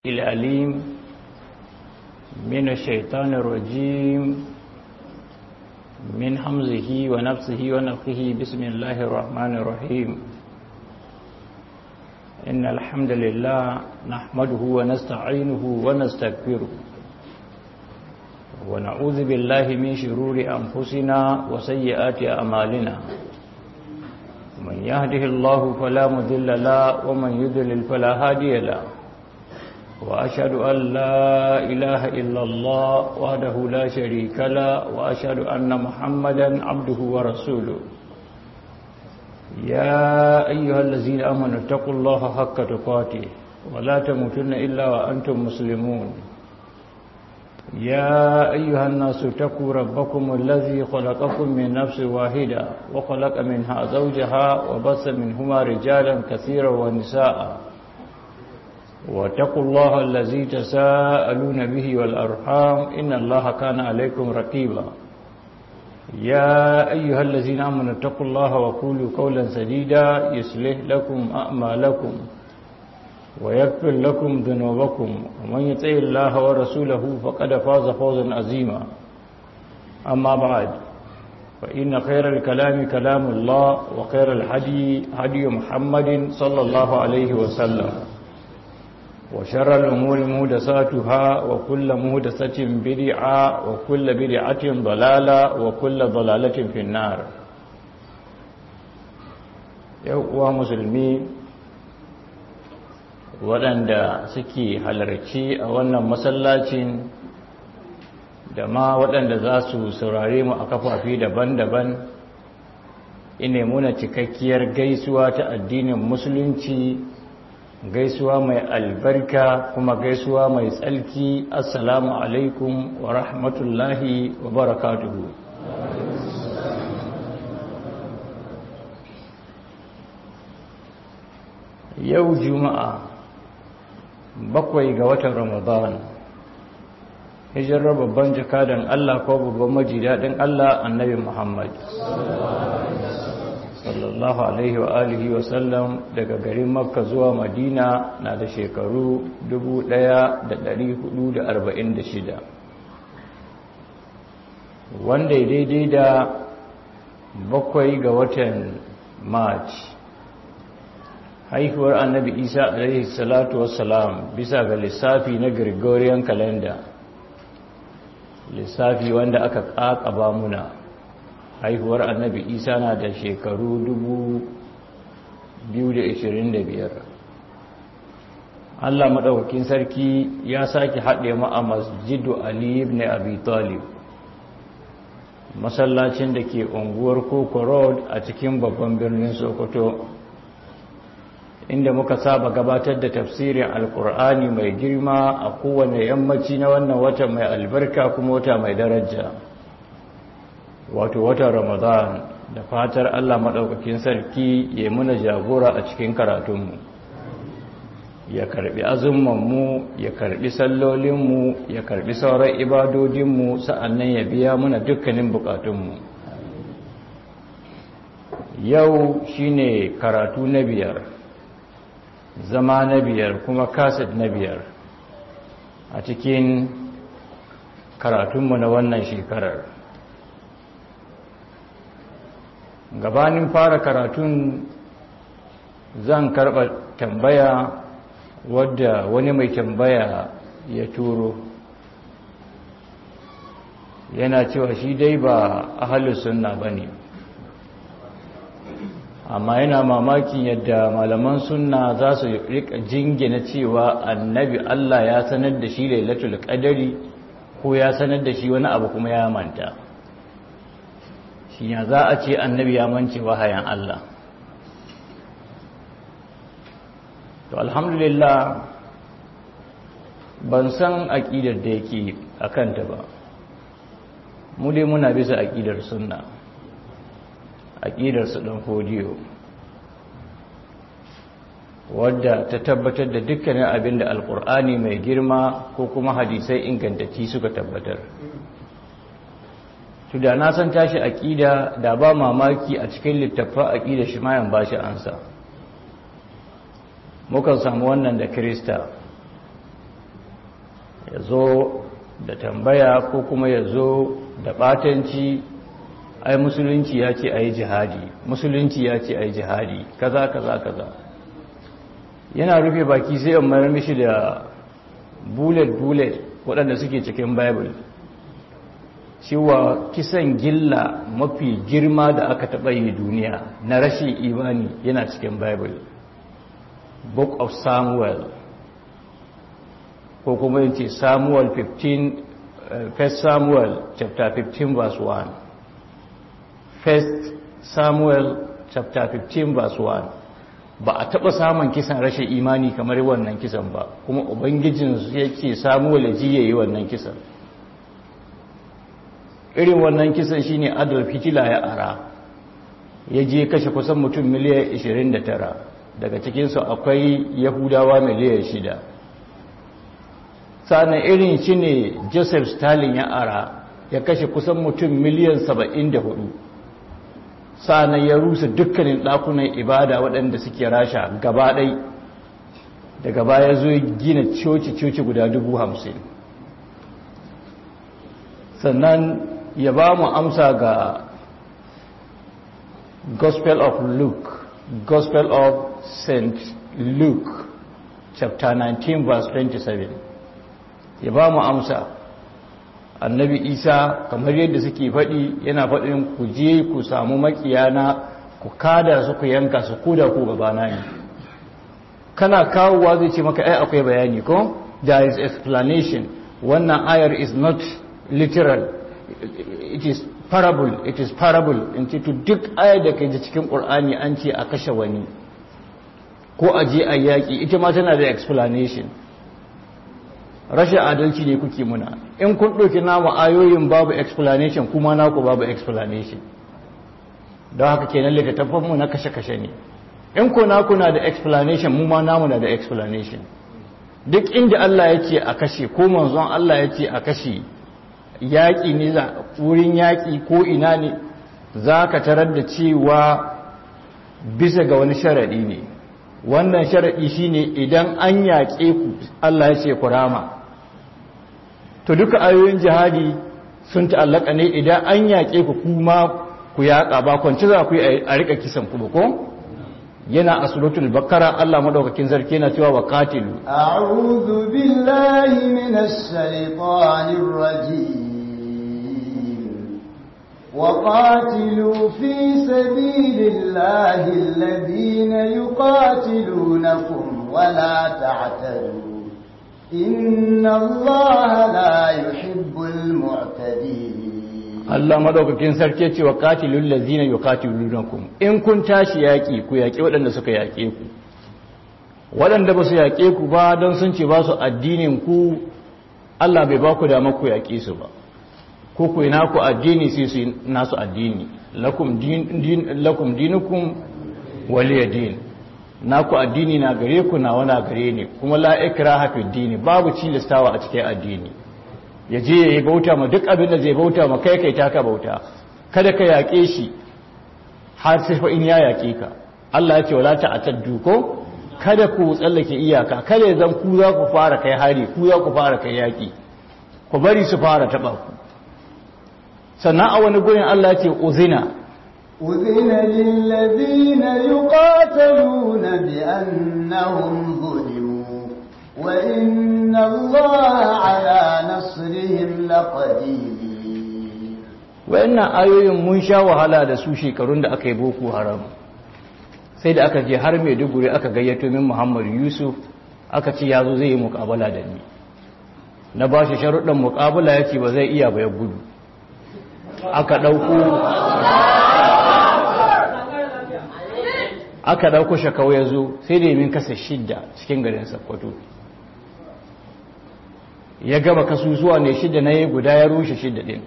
الأليم من الشيطان الرجيم من حمزه ونفسه ونفخه بسم الله الرحمن الرحيم إن الحمد لله نحمده ونستعينه ونستغفره ونعوذ بالله من شرور أنفسنا وسيئات أعمالنا من يهده الله فلا مذل له ومن يذلل فلا هادي له وأشهد أن لا إله إلا الله وحده لا شريك له وأشهد أن محمدا عبده ورسوله يا أيها الذين آمنوا اتقوا الله حق تقاته ولا تموتن إلا وأنتم مسلمون يا أيها الناس اتقوا ربكم الذي خلقكم من نفس واحدة وخلق منها زوجها وبث منهما رجالا كثيرا ونساء واتقوا الله الذي تساءلون به والأرحام إن الله كان عليكم رقيبا يا أيها الذين آمنوا اتقوا الله وقولوا قولا سديدا يصلح لكم أعمالكم ويغفر لكم ذنوبكم ومن يطع الله ورسوله فقد فاز فوزا عظيما أما بعد فإن خير الكلام كلام الله وخير الهدي هدي محمد صلى الله عليه وسلم وشر الأمور مهدساتها وكل مهدسة بدعة وكل بدعة ضلالة وكل ضلالة في النار يقوى مسلمين waɗanda suke halarci a wannan masallacin da ma waɗanda za su saurare mu a kafafi daban-daban ine muna cikakkiyar gaisuwa ta addinin musulunci gaisuwa mai albarka kuma gaisuwa mai tsalki assalamu alaikum wa rahmatullahi wa barakatuhu yau juma'a bakwai ga watan ramadan hijirar babban jakadan Allah ko babban majidadin Allah annabi Muhammad sallallahu alaihi wa alihi wa sallam daga garin makka zuwa madina na da shekaru 1446 wanda ya daidai da bakwai ga watan march haihuwar annabi isa alaihi salatu wassalam bisa ga lissafi na gregorian calendar lissafi wanda aka ƙaƙaba muna haihuwar annabi isa na da shekaru 2025 allah maɗaukakin sarki ya sake haɗe mu a masjidu ali ibn abi talib masallacin da ke unguwar koko road a cikin babban birnin sokoto inda muka saba gabatar da tafsirin alkur'ani mai girma a kowane yammaci na wannan wata mai albarka kuma wata mai daraja wato watan ramadan da fatar allah maɗaukakin sarki ya muna jagora a cikin karatunmu ya karbi azumanmu ya karbi sallolinmu ya karbi sauran ibadodinmu sa'annan ya biya muna dukkanin bukatunmu yau shine karatu na biyar zama na biyar kuma kaset na biyar a cikin karatunmu na wannan shekarar gabanin fara karatun zan karɓa tambaya wadda wani mai tambaya ya turo yana cewa shi dai ba ahalus sunna ba ne amma yana mamakin yadda malaman sunna za su rika jingina cewa annabi Allah ya sanar da shi lailatul qadari ko ya sanar da shi wani abu kuma ya manta shi ya za a ce annabi ya mance wahayan Allah to alhamdulillah ban san aqidar da yake akanta ba mu dai muna bisa aqidar sunna aƙidarsu ɗan fodiyo wadda ta tabbatar da dukkanin abin da alƙur'ani mai girma ko kuma hadisai ingantacci suka tabbatar to da na san tashi aƙida da ba mamaki a cikin littafa aƙida shi mayan ba shi ansa mukan samu wannan da krista ya zo da tambaya ko kuma ya zo da batanci ai musulunci ya ce a yi jihadi musulunci ya ce a yi jihadi kaza kaza kaza yana rufe baki sai in mayar mishi da bullet bullet waɗanda suke cikin bible cewa kisan gilla mafi girma da aka taɓa yi duniya na rashin imani yana cikin bible book of samuel ko kuma yin ce samuel 15 first samuel chapter 15 verse 1 first samuel chapter 15 verse 1 ba a taɓa samun kisan rashin imani kamar wannan kisan ba kuma ubangijin ya ce samuel ya ji ya yi wannan kisan irin wannan kisan shine adolf hitler ya ara ya je kashe kusan mutum miliyan 29 daga cikinsu akwai yahudawa miliyan 6 sannan irin shi ne joseph stalin ya ara ya kashe kusan mutum miliyan 74 sannan ya rusa dukkanin ɗakunan ibada waɗanda suke rasha gaba ɗai daga baya zo gina coci-coci guda dubu hamsin sannan ya ba mu amsa ga gospel of luke gospel of st luke chapter 19 verse 27 ya ba mu amsa annabi isa kamar yadda suke faɗi yana faɗin ku je ku samu makiyana ku kada su ku yanka su kuda ku gabana ne kana kawowa zai ce maka ai akwai bayani ko there is explanation wannan ayar is not literal it is parable it is parable in ce to duk ayar da kai cikin qur'ani an ce a kashe wani ko a je a yaƙi ita ma tana da explanation rashin adalci ne kuke muna in kun ɗauki namu ayoyin babu explanation kuma naku babu explanation don haka kenan littattafanmu na kashe-kashe ne in ku naku na da explanation mu ma namu na da explanation duk inda Allah ya ce a kashe ko manzon Allah ya ce a kashe yaƙi ne za wurin yaƙi ko ina ne za ka tarar da cewa bisa ga wani sharaɗi ne wannan sharaɗi shine idan an yaƙe ku Allah ya ce ku rama to duka ayoyin jihadi sun ta'allaka ne idan an yaƙe ku kuma ku yaƙa ba kwanci za ku yi a riƙa kisan ku ba ko yana a suratul bakara Allah madaukakin sarki yana cewa wa qatilu a'udhu billahi minash shaitanir rajim wa qatilu fi sabilillahi alladhina yuqatilunakum wa la ta'tadu inna Allaha la yuhibbul mu'tadin Allah madaukakin sarki ce wa qatilul ladzina yuqatilunakum in kun tashi yaki ku yaki waɗanda suka yake ku waɗanda ba su yake ku ba don sun ce ba su addinin ku Allah bai ba ku dama ku yake su ba ko ku ina ku addini sai su nasu addini lakum din lakum dinukum waliya din naku addini na gare ku na wana gare ne kuma la ikraha fi dini babu cilastawa a cikin addini ya je ya yi bauta ma duk abin da zai bauta ma kai kai taka bauta kada ka yaƙe shi har sai fa in ya yaƙe ka Allah ya ce wala ta'taddu ko kada ku tsallake iyaka kada zan ku za ku fara kai hari ku za ku fara kai yaƙi ku bari su fara taba ku sannan a wani gurin Allah ya ce uzina أذن للذين يقاتلون بأنهم ظلموا وإن الله على نصرهم لقدير wayannan ayoyin mun sha wahala da su shekarun da aka yi boko haram sai da aka je har maiduguri aka gayyato min muhammadu yusuf aka ce ya zo zai yi mukabala da ni na ba shi sharuɗin mukabala ya ce ba zai iya ba ya gudu aka ɗauko aka ɗauko shakau ya zo sai da min kasa shidda cikin garin sakkwato ya gaba kasusuwa ne shidda na yi guda ya rushe shidda ɗin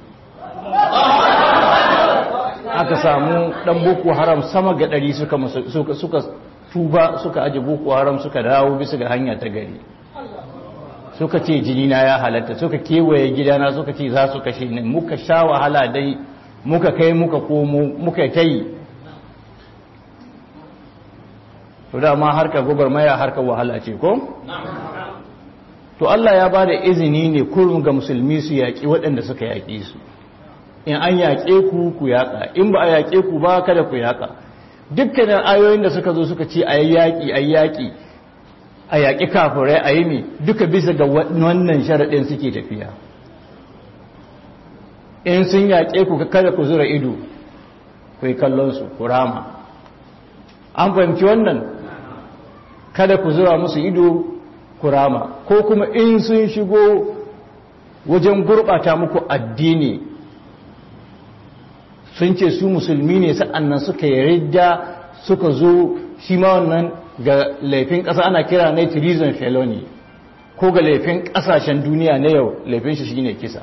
aka samu ɗan boko haram sama ga ɗari suka suka tuba suka aji boko haram suka dawo bisa ga hanya ta gari suka ce jinina ya halatta suka kewaye gidana suka ce za su kashe ni muka sha wahala dai muka kai muka komo muka ta yi to dama harkar gwagwarmaya harkar wahala ce ko? to Allah ya ba da izini ne kurum ga musulmi su yaƙi waɗanda suka yaƙi su in an yaƙe ku ku yaƙa in ba a yaƙe ku ba kada ku yaƙa dukkanin ayoyin da suka zo suka ce a yi yaƙi a yi yaƙi a yaƙi kafirai a yi ne duka bisa ga wannan sharaɗin suke tafiya in sun yaƙe ku kada ku zura ido ku yi kallonsu ku rama an fahimci wannan kada ku zura musu ido ku rama ko kuma in sun shigo wajen gurɓata muku addini sun ce su musulmi ne sa'annan suka yarda suka zo shi ma wannan ga laifin ƙasa ana kira na treason felony ko ga laifin ƙasashen duniya na yau laifin shi shine kisa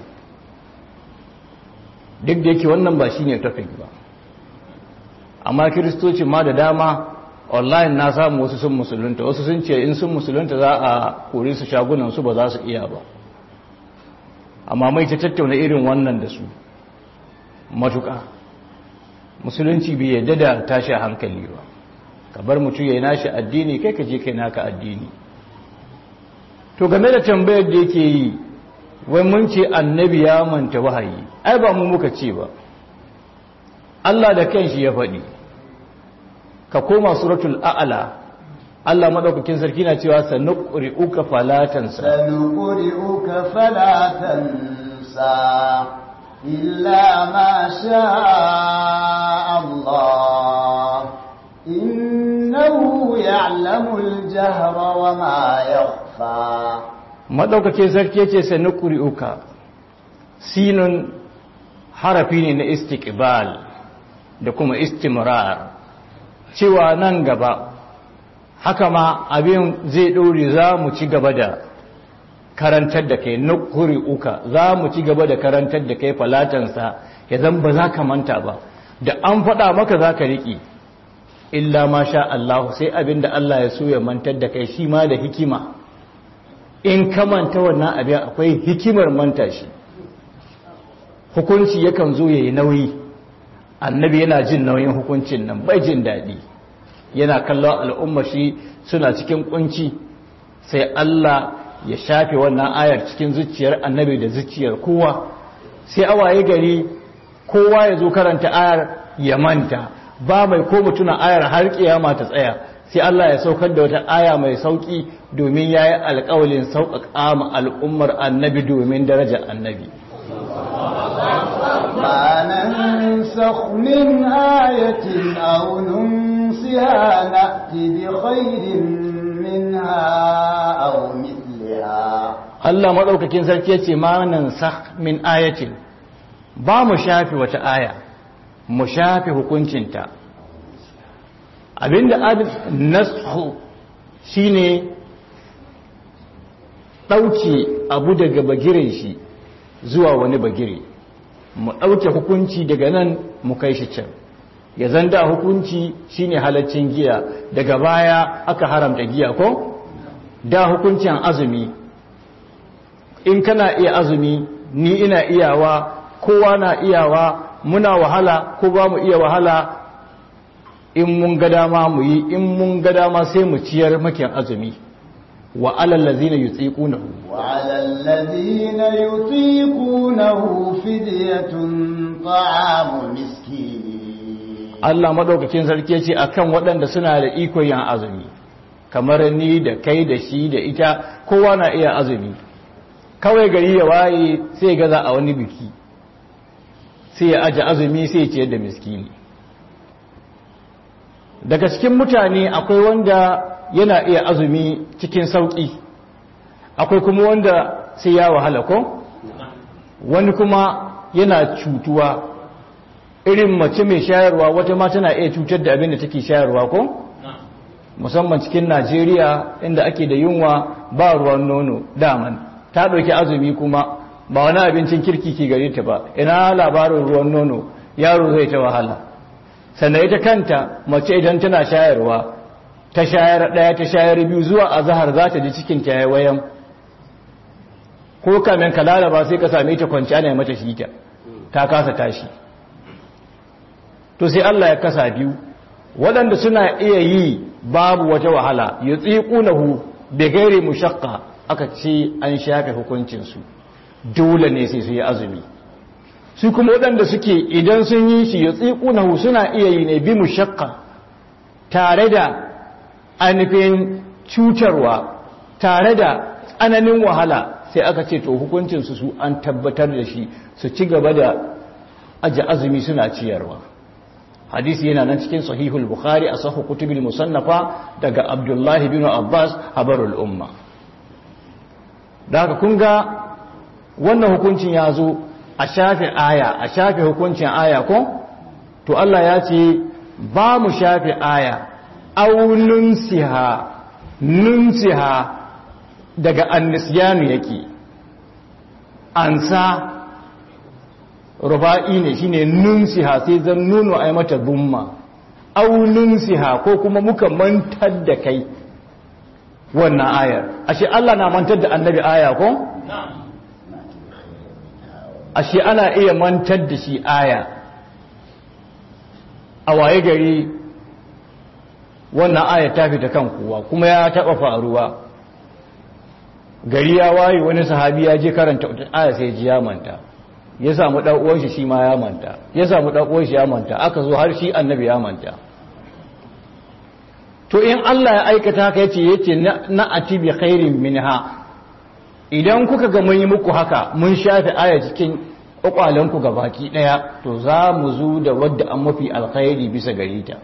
duk da yake wannan ba shine topic ba amma kiristoci ma da dama online na samu wasu sun musulunta wasu sun ce in sun musulunta za a kore su shagunan su ba za su iya ba amma mai ta tattauna irin wannan da su matuƙa musulunci bai yadda da tashi hankali ba ka bar mutum ya yi nashi addini kai ka je kai naka addini to game da tambayar da yake yi wai mun ce annabi ya manta wahayi ai ba mu muka ce ba Allah da kanshi ya faɗi ka koma suratul a'la Allah madaukakin sarki na cewa sanuqri'uka falatansa sanuqri'uka falatansa illa ma sha Allah innahu ya'lamul jahra wa ma yakhfa madaukakin sarki yace sanuqri'uka sinun harafi ne na istiqbal da kuma istimrar cewa nan gaba haka ma abin zai ɗore za mu ci gaba da karantar da kai nukuri uka za mu ci gaba da karantar da kai falatansa ya zan ba za ka manta ba da an faɗa maka za ka riƙe illa ma sha Allah sai abin da Allah ya so ya mantar da kai shi ma da hikima in ka manta wannan abin akwai hikimar manta shi hukunci yakan zo ya yi nauyi annabi yana jin nauyin hukuncin nan bai jin daɗi yana kallon al'umma shi suna cikin kunci sai Allah ya shafe wannan ayar cikin zuciyar annabi da zuciyar kowa sai awaye gari kowa ya zo karanta ayar ya manta ba mai ko mutuna ayar har kiyama ta tsaya sai Allah ya saukar da wata aya mai sauki domin yayi alƙawalin sauƙaƙa ma al'ummar annabi domin darajar annabi ما ننسخ من آية أو ننسها نأتي بخير منها أو مثلها Allah maɗaukakin sarki ya ce ma nan min ayatin ba mu shafi wata aya mu shafi hukuncinta abinda nasu shine ɗauke abu daga bagiren shi zuwa wani bagire mu ɗauke hukunci daga nan mu kai shi can ya zanda hukunci shine halaccin giya daga baya aka haramta giya ko da hukuncin azumi in kana iya azumi ni ina iyawa kowa na iyawa muna wahala ko ba mu iya wahala in mun ga dama mu yi in mun ga dama sai mu ciyar makin azumi wa alal ladzina yutiqunahu wa alal ladzina yutiqunahu fidyatun ta'amu miskin Allah madaukakin sarki ya ce akan waɗanda suna da iko yin azumi kamar ni da kai da shi da ita kowa na iya azumi kawai gari ya waye sai gaza a wani biki sai ya aje azumi sai ya ciyar da miskini daga cikin mutane akwai wanda yana iya azumi cikin sauƙi akwai kuma wanda sai ya wahala ko wani kuma yana cutuwa irin mace mai shayarwa wata ma tana iya cutar da abin da take shayarwa ko musamman cikin najeriya inda ake da yunwa ba ruwan nono daman ta ɗauki azumi kuma ba wani abincin kirki ke gare ta ba ina labarin ruwan nono yaro zai ta wahala sannan ita kanta mace idan tana shayarwa ta shayar ɗaya ta shayar biyu zuwa a zahar za ta ji cikin ta yayi wayan ko kamin ka lalaba sai ka same ta kwanci ana mata shi ta ta kasa tashi to sai Allah ya kasa biyu waɗanda suna iya yi babu wata wahala yutsiqunahu bi ghairi mushaqqa aka ce an shafe hukuncinsu dole ne sai su yi azumi su kuma waɗanda suke idan sun yi shi ya tsikunahu suna iya yi ne bi mu shakka tare da ainihin cutarwa tare da tsananin wahala sai aka ce to hukuncinsu su an tabbatar da shi su ci gaba da aji azumi suna ciyarwa hadisi yana nan cikin sahihul bukhari a sahu kutubil musannafa daga abdullahi bin abbas habarul umma da haka kun ga wannan hukuncin ya zo a shafe aya a shafe hukuncin aya ko to Allah ya ce ba mu shafe aya aunun siha nunsiha daga annisyanu yake ansa ruba'i ne shine nunsiha sai zan nuno ai mata dumma au nunsiha ko kuma muka mantar da kai wannan ayar ashe Allah na mantar da annabi aya ko ashe ana iya mantar da shi aya a waye gari wannan aya ta fita kan kowa kuma ya taba faruwa gari ya waye wani sahabi ya je karanta aya sai ji ya manta ya samu dan uwan shi shi ma ya manta ya samu dan uwan shi ya manta aka zo har shi annabi ya manta to in Allah ya aikata haka yace yace na atibi khairin minha idan kuka ga mun yi muku haka mun shafe aya cikin kwakwalenku ga baki daya to za mu zo da wadda an mafi alkhairi bisa gare ta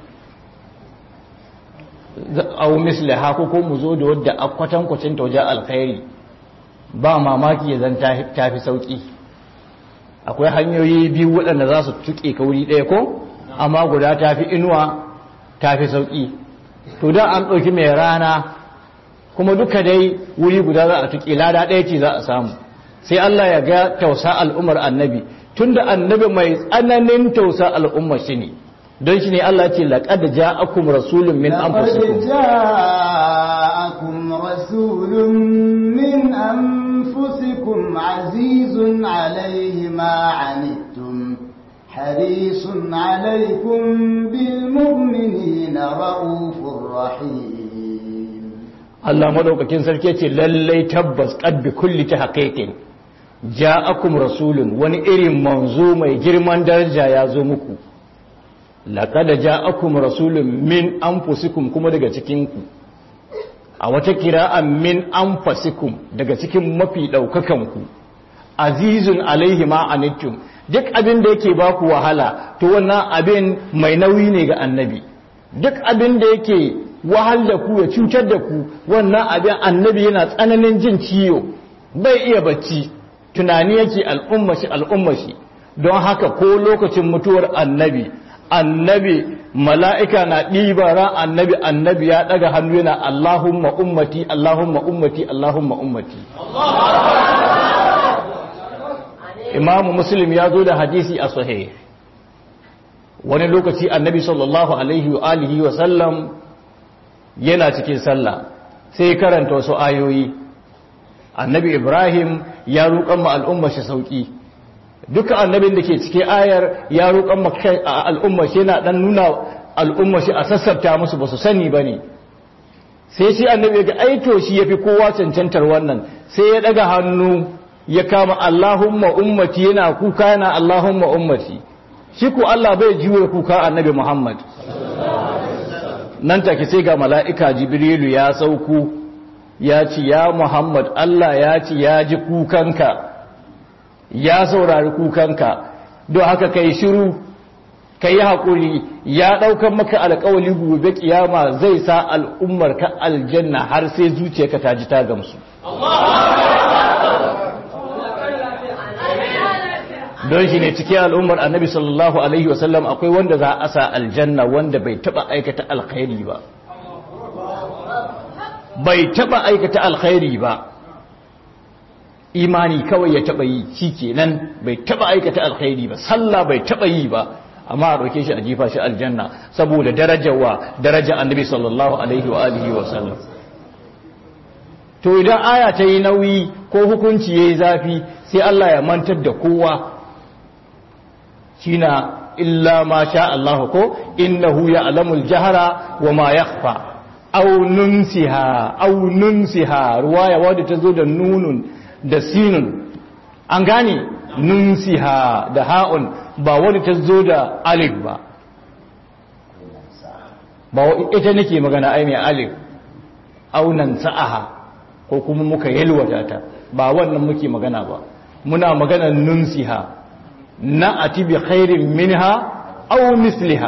au misliha ko ko mu zo da wadda akwatan kwacin ta wajen alkhairi ba mamaki ya zan tafi sauki akwai hanyoyi biyu waɗanda za su tuke kauri ɗaya ko amma guda tafi inuwa tafi sauki to da an ɗauki mai rana kuma duka dai wuri guda za a tuƙi lada ɗaya ce za a samu sai Allah ya ga tausa al'ummar annabi tunda annabi mai tsananin tausa al'ummar shi ne don shi ne Allah ce laqad ja'akum rasulun min anfusikum ja'akum rasulun min anfusikum azizun alayhi ma anittum harisun alaykum bil mu'minina raufur rahim Allah madaukakin sarki ce lallai tabbas qad bi kulli tahqiqin ja'akum rasulun wani irin manzo mai girman daraja ya zo muku laqad ja'akum rasulun min anfusikum kuma daga cikin ku a wata kira'an min anfusikum daga cikin mafi daukakan ku azizun alaihi ma anittum duk abin da yake baku wahala to wannan abin mai nauyi ne ga annabi duk abin da yake wahal da ku ya cutar da ku wannan abin annabi yana tsananin jin ciwo bai iya bacci tunani yake al'ummashi al'ummashi don haka ko lokacin mutuwar annabi annabi mala'ika na ɗiba ran annabi annabi ya ɗaga hannu yana Allahumma ummati Allahumma ummati Allahumma ummati imamu muslim ya zo da hadisi a sahih wani lokaci annabi sallallahu alaihi wa alihi wa sallam yana cikin sallah sai karanta wasu ayoyi annabi ibrahim ya roƙon ma al'umma shi sauƙi duka annabin da ke cikin ayar ya roƙon ma al'umma shi yana ɗan nuna al'umma shi a sassabta musu ba su sani ba ne sai shi annabi ga aito shi ya fi kowa cancantar wannan sai ya ɗaga hannu ya kama allahumma ummati yana kuka yana allahumma ummati shi ku allah bai jiwo kuka annabi muhammad nan take sai ga mala'ika jibrilu ya sauku ya ci ya muhammad Allah ya ci ya ji kukanka ya saurari kukanka don haka kai shiru ka yi haƙuri ya ɗaukan maka alƙawali gobe ƙiyama zai sa al'ummar ka aljanna har sai zuciyarka ta ji ta gamsu don shi ne cikin al'ummar annabi sallallahu alaihi wasallam akwai wanda za a sa aljanna wanda bai taba aikata alkhairi ba bai taba aikata alkhairi ba imani kawai ya taba yi shi kenan bai taba aikata alkhairi ba sallah bai taba yi ba amma a ɗauke shi a jifa shi aljanna saboda darajawa daraja annabi sallallahu alaihi wa alihi wa sallam to idan aya ta yi nauyi ko hukunci ya yi zafi sai Allah ya mantar da kowa shina illa ma sha Allah ko innahu ya'lamul jahra wa ma yakhfa aw nunsiha aw nunsiha ruwaya wadda ta zo da nunun da sinun an gane nunsiha da ha'un ba wadda ta zo da alif ba ba ita nake magana ai mai alif aunan sa'aha ko kuma muka yalwata ta ba wannan muke magana ba muna magana nunsiha na ati bi khairin minha aw misliha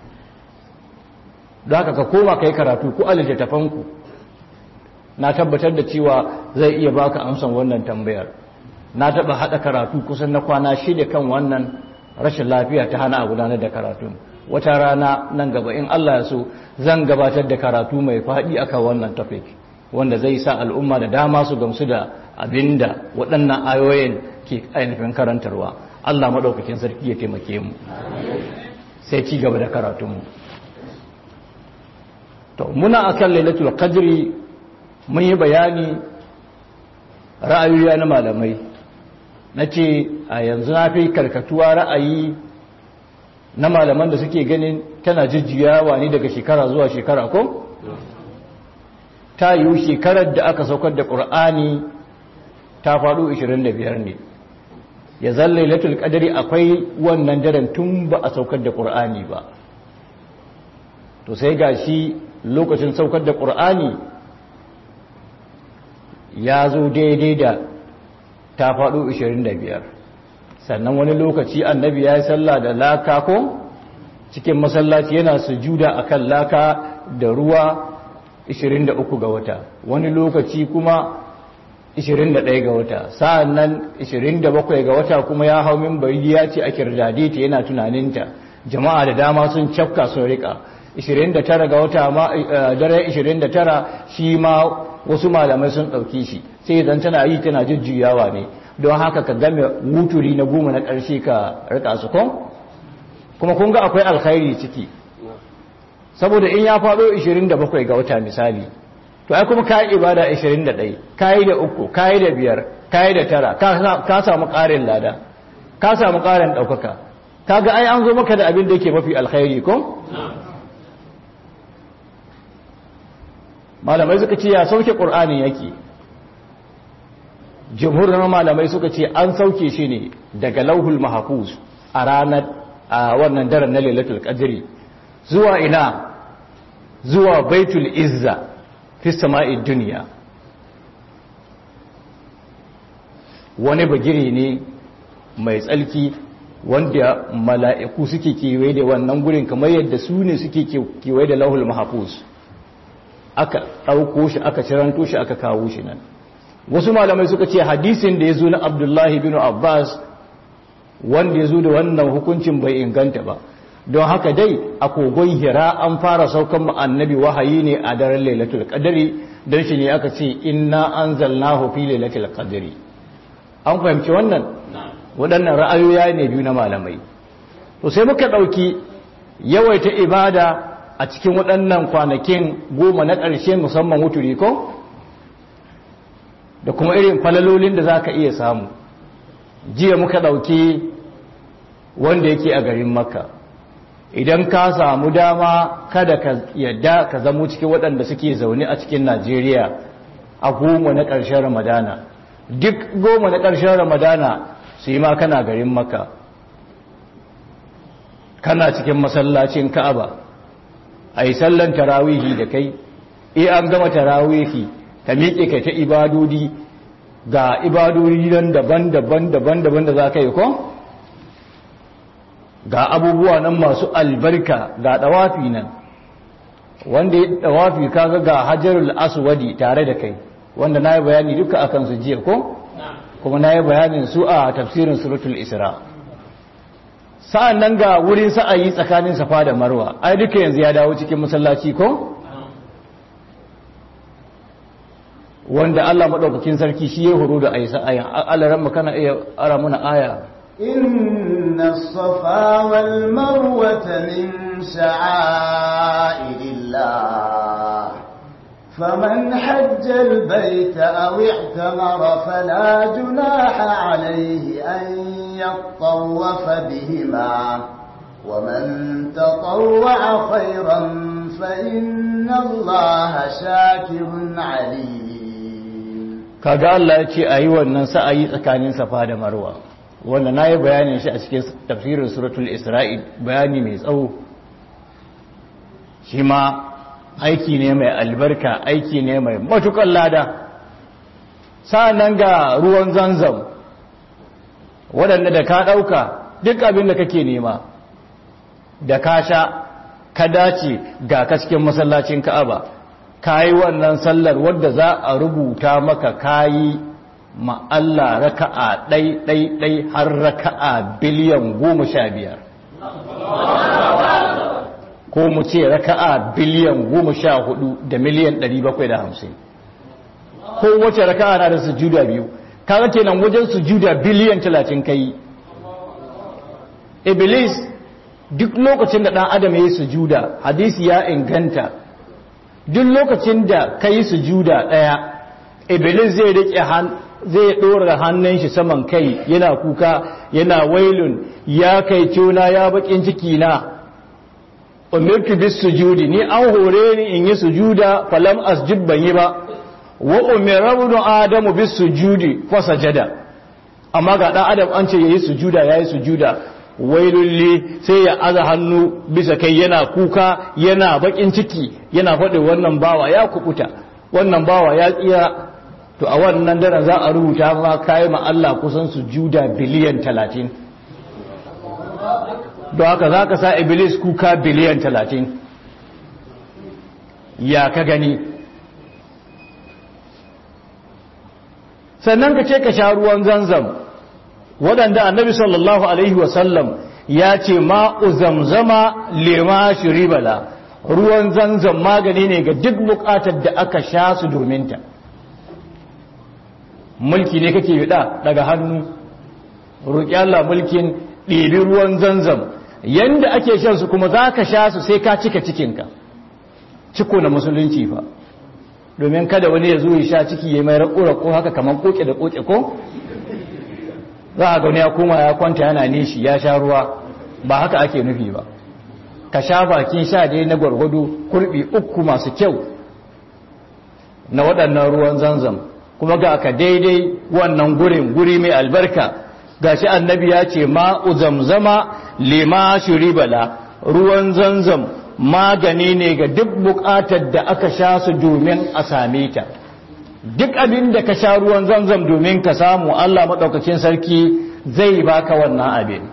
da haka ka koma kai karatu ku alittafanku na tabbatar da cewa zai iya baka amsan wannan tambayar na taba hada karatu kusan na kwana shida kan wannan rashin lafiya ta hana a gudanar da karatun wata rana nan gaba in Allah ya so zan gabatar da karatu mai faɗi akan wannan topic wanda zai sa al'umma da dama su gamsu da abinda waɗannan ayoyin ke ainihin karantarwa Allah maɗaukakin sarki ya taimake mu sai ci gaba da karatunmu to muna akan lailatul qadri mun yi bayani ra'ayoyi na malamai na ce a yanzu na fi karkatuwa ra'ayi na malaman da suke ganin tana jujjuyawa ne daga shekara zuwa shekara ko? ta yiwu shekarar da aka saukar da ƙur'ani ta faɗo 25 ne ya zalle latul ƙadari akwai wannan daren tun ba a saukar da ƙur'ani ba to sai ga shi lokacin saukar da ƙur'ani ya zo daidai da ta faɗo 25 sannan wani lokaci annabi ya yi sallah da laka ko cikin masallaci yana sujuda akan laka da ruwa 23 ga wata wani lokaci kuma 21 ga wata sa'annan 27 ga wata kuma ya hau minbari ya ce a kirdade ta yana tunaninta jama'a da dama sun cafka sun rika 29 ga wata ma dare 29 shi ma wasu malamai sun ɗauki shi sai idan tana yi tana jujjuyawa ne don haka ka game wuturi na goma na ƙarshe ka rika su kon kuma kun ga akwai alkhairi ciki saboda in ya faɗo 27 ga wata misali to ai kuma kayi ibada 21 kayi da uku kayi da biyar kayi da tara ka samu ƙarin lada ka samu ƙarin ɗaukaka kaga ai an zo maka da abin da yake mafi alkhairi ko malamai suka ce ya sauke ƙur'ani yake jumhurin malamai suka ce an sauke shi ne daga lauhul mahafuz a ranar a wannan daren na lailatul qadri zuwa ina zuwa baitul izza fi sama'id dunya wani bagire ne mai tsalki wanda mala'iku suke kewaye da wannan gurin kamar yadda su ne suke kewaye da lauhul mahafuz aka ɗauko shi aka ciranto shi aka kawo shi nan wasu malamai suka ce hadisin da ya zo na abdullahi bin abbas wanda ya zo da wannan hukuncin bai inganta ba don haka dai a kogon hira an fara saukan annabi wahayi ne a daren lailatul qadari don shi ne aka ce inna anzalnahu fi lailatul qadri an fahimci wannan waɗannan ra'ayoyi ne biyu na malamai to sai muka ɗauki yawaita ibada a cikin waɗannan kwanakin goma na ƙarshe musamman wuturi ko da kuma irin falalolin da za ka iya samu jiya muka ɗauki wanda yake a garin makka idan ka samu dama kada ka yadda ka zamo cikin waɗanda suke zaune a cikin najeriya a goma na ƙarshen ramadana duk goma na ƙarshen ramadana su yi ma kana garin makka kana cikin masallacin ka'aba a yi sallan tarawihi da kai iya an gama tarawihi ka miƙe kai ta ibadodi ga ibadodi nan daban-daban daban-daban da za ka yi ko ga abubuwa nan masu albarka ga ɗawafi nan wanda ya ɗawafi kaga ga hajarul aswadi tare da kai wanda na yi bayani duka a kansu jiya ko kuma na yi bayanin su a tafsirin suratul isra sa'an nan ga wurin sa'ayi tsakanin safa da marwa ai duka yanzu ya dawo cikin masallaci ko wanda Allah maɗaukakin sarki shi ya horo da a yi sa'ayin alaran makana iya ara muna aya إن الصفا والمروة من شعائر الله فمن حج البيت أو اعتمر فلا جناح عليه أن يطوف بهما ومن تطوع خيرا فإن الله شاكر عليم kaga Allah ya ce a yi wannan sa'ayi tsakanin safa da marwa wanda na yi bayanin shi a cikin tafsirin suratul isra'il bayani mai tsawo shi ma aiki ne mai albarka aiki ne mai matukan lada sa'annan ga ruwan zanzam waɗanda da ka ɗauka duk abin da kake nema da ka sha ka dace ga ka cikin masallacin ka'aba ka yi wannan sallar wadda za a rubuta maka kayi ma'alla raka'a ɗai-ɗai-ɗai har raka'a biliyan goma sha biyar ko mu ce raka'a biliyan goma sha hudu da miliyan ɗari bakwai da hamsin ko wace raka'a na da sujuda biyu kaga kenan wajen sujuda biliyan talatin kai iblis duk lokacin da ɗan adam ya yi sujuda hadisi ya inganta duk lokacin da ka yi sujuda ɗaya iblis zai riƙe zai ɗora hannun shi saman kai yana kuka yana wailun ya kai cuna ya bakin ciki na umirtu bis sujudi ni an hore ni in yi sujuda falam asjud ban yi ba wa umira ibn adamu bis sujudi fa sajada amma ga dan adam an ce yayi sujuda yayi sujuda wailulli sai ya aza hannu bisa kai yana kuka yana bakin ciki yana faɗi wannan bawa ya kubuta wannan bawa ya tsira to a wannan daren za a rubuta ma kai ma Allah kusan sujuda biliyan 30 don haka za ka sa iblis kuka biliyan 30 ya ka gani sannan ka ce ka sha ruwan zanzam waɗanda annabi sallallahu alaihi wasallam ya ce ma'u zamzama lema shiribala ruwan zanzam magani ne ga duk buƙatar da aka sha su dominta mulki ne kake yada daga hannu roƙi Allah mulkin ɗebi ruwan zanzam yanda ake shan su kuma za ka sha su sai ka cika cikinka ciko na musulunci fa domin kada wani ya zo ya sha ciki ya mai raƙo-raƙo haka kamar koke da koke ko za a gani ya koma ya kwanta yana nishi ya sha ruwa ba haka ake nufi ba ka sha bakin sha dai na gwargwado kurbi uku masu kyau na waɗannan ruwan zanzam kuma ga ka daidai wannan gurin guri mai albarka gashi annabi ya ce ma'u zamzama lima shuribala ruwan zanzam magani ne ga duk bukatar da aka sha su domin a same ta duk abin da ka sha ruwan zanzam domin ka samu Allah maɗaukakin sarki zai baka wannan abin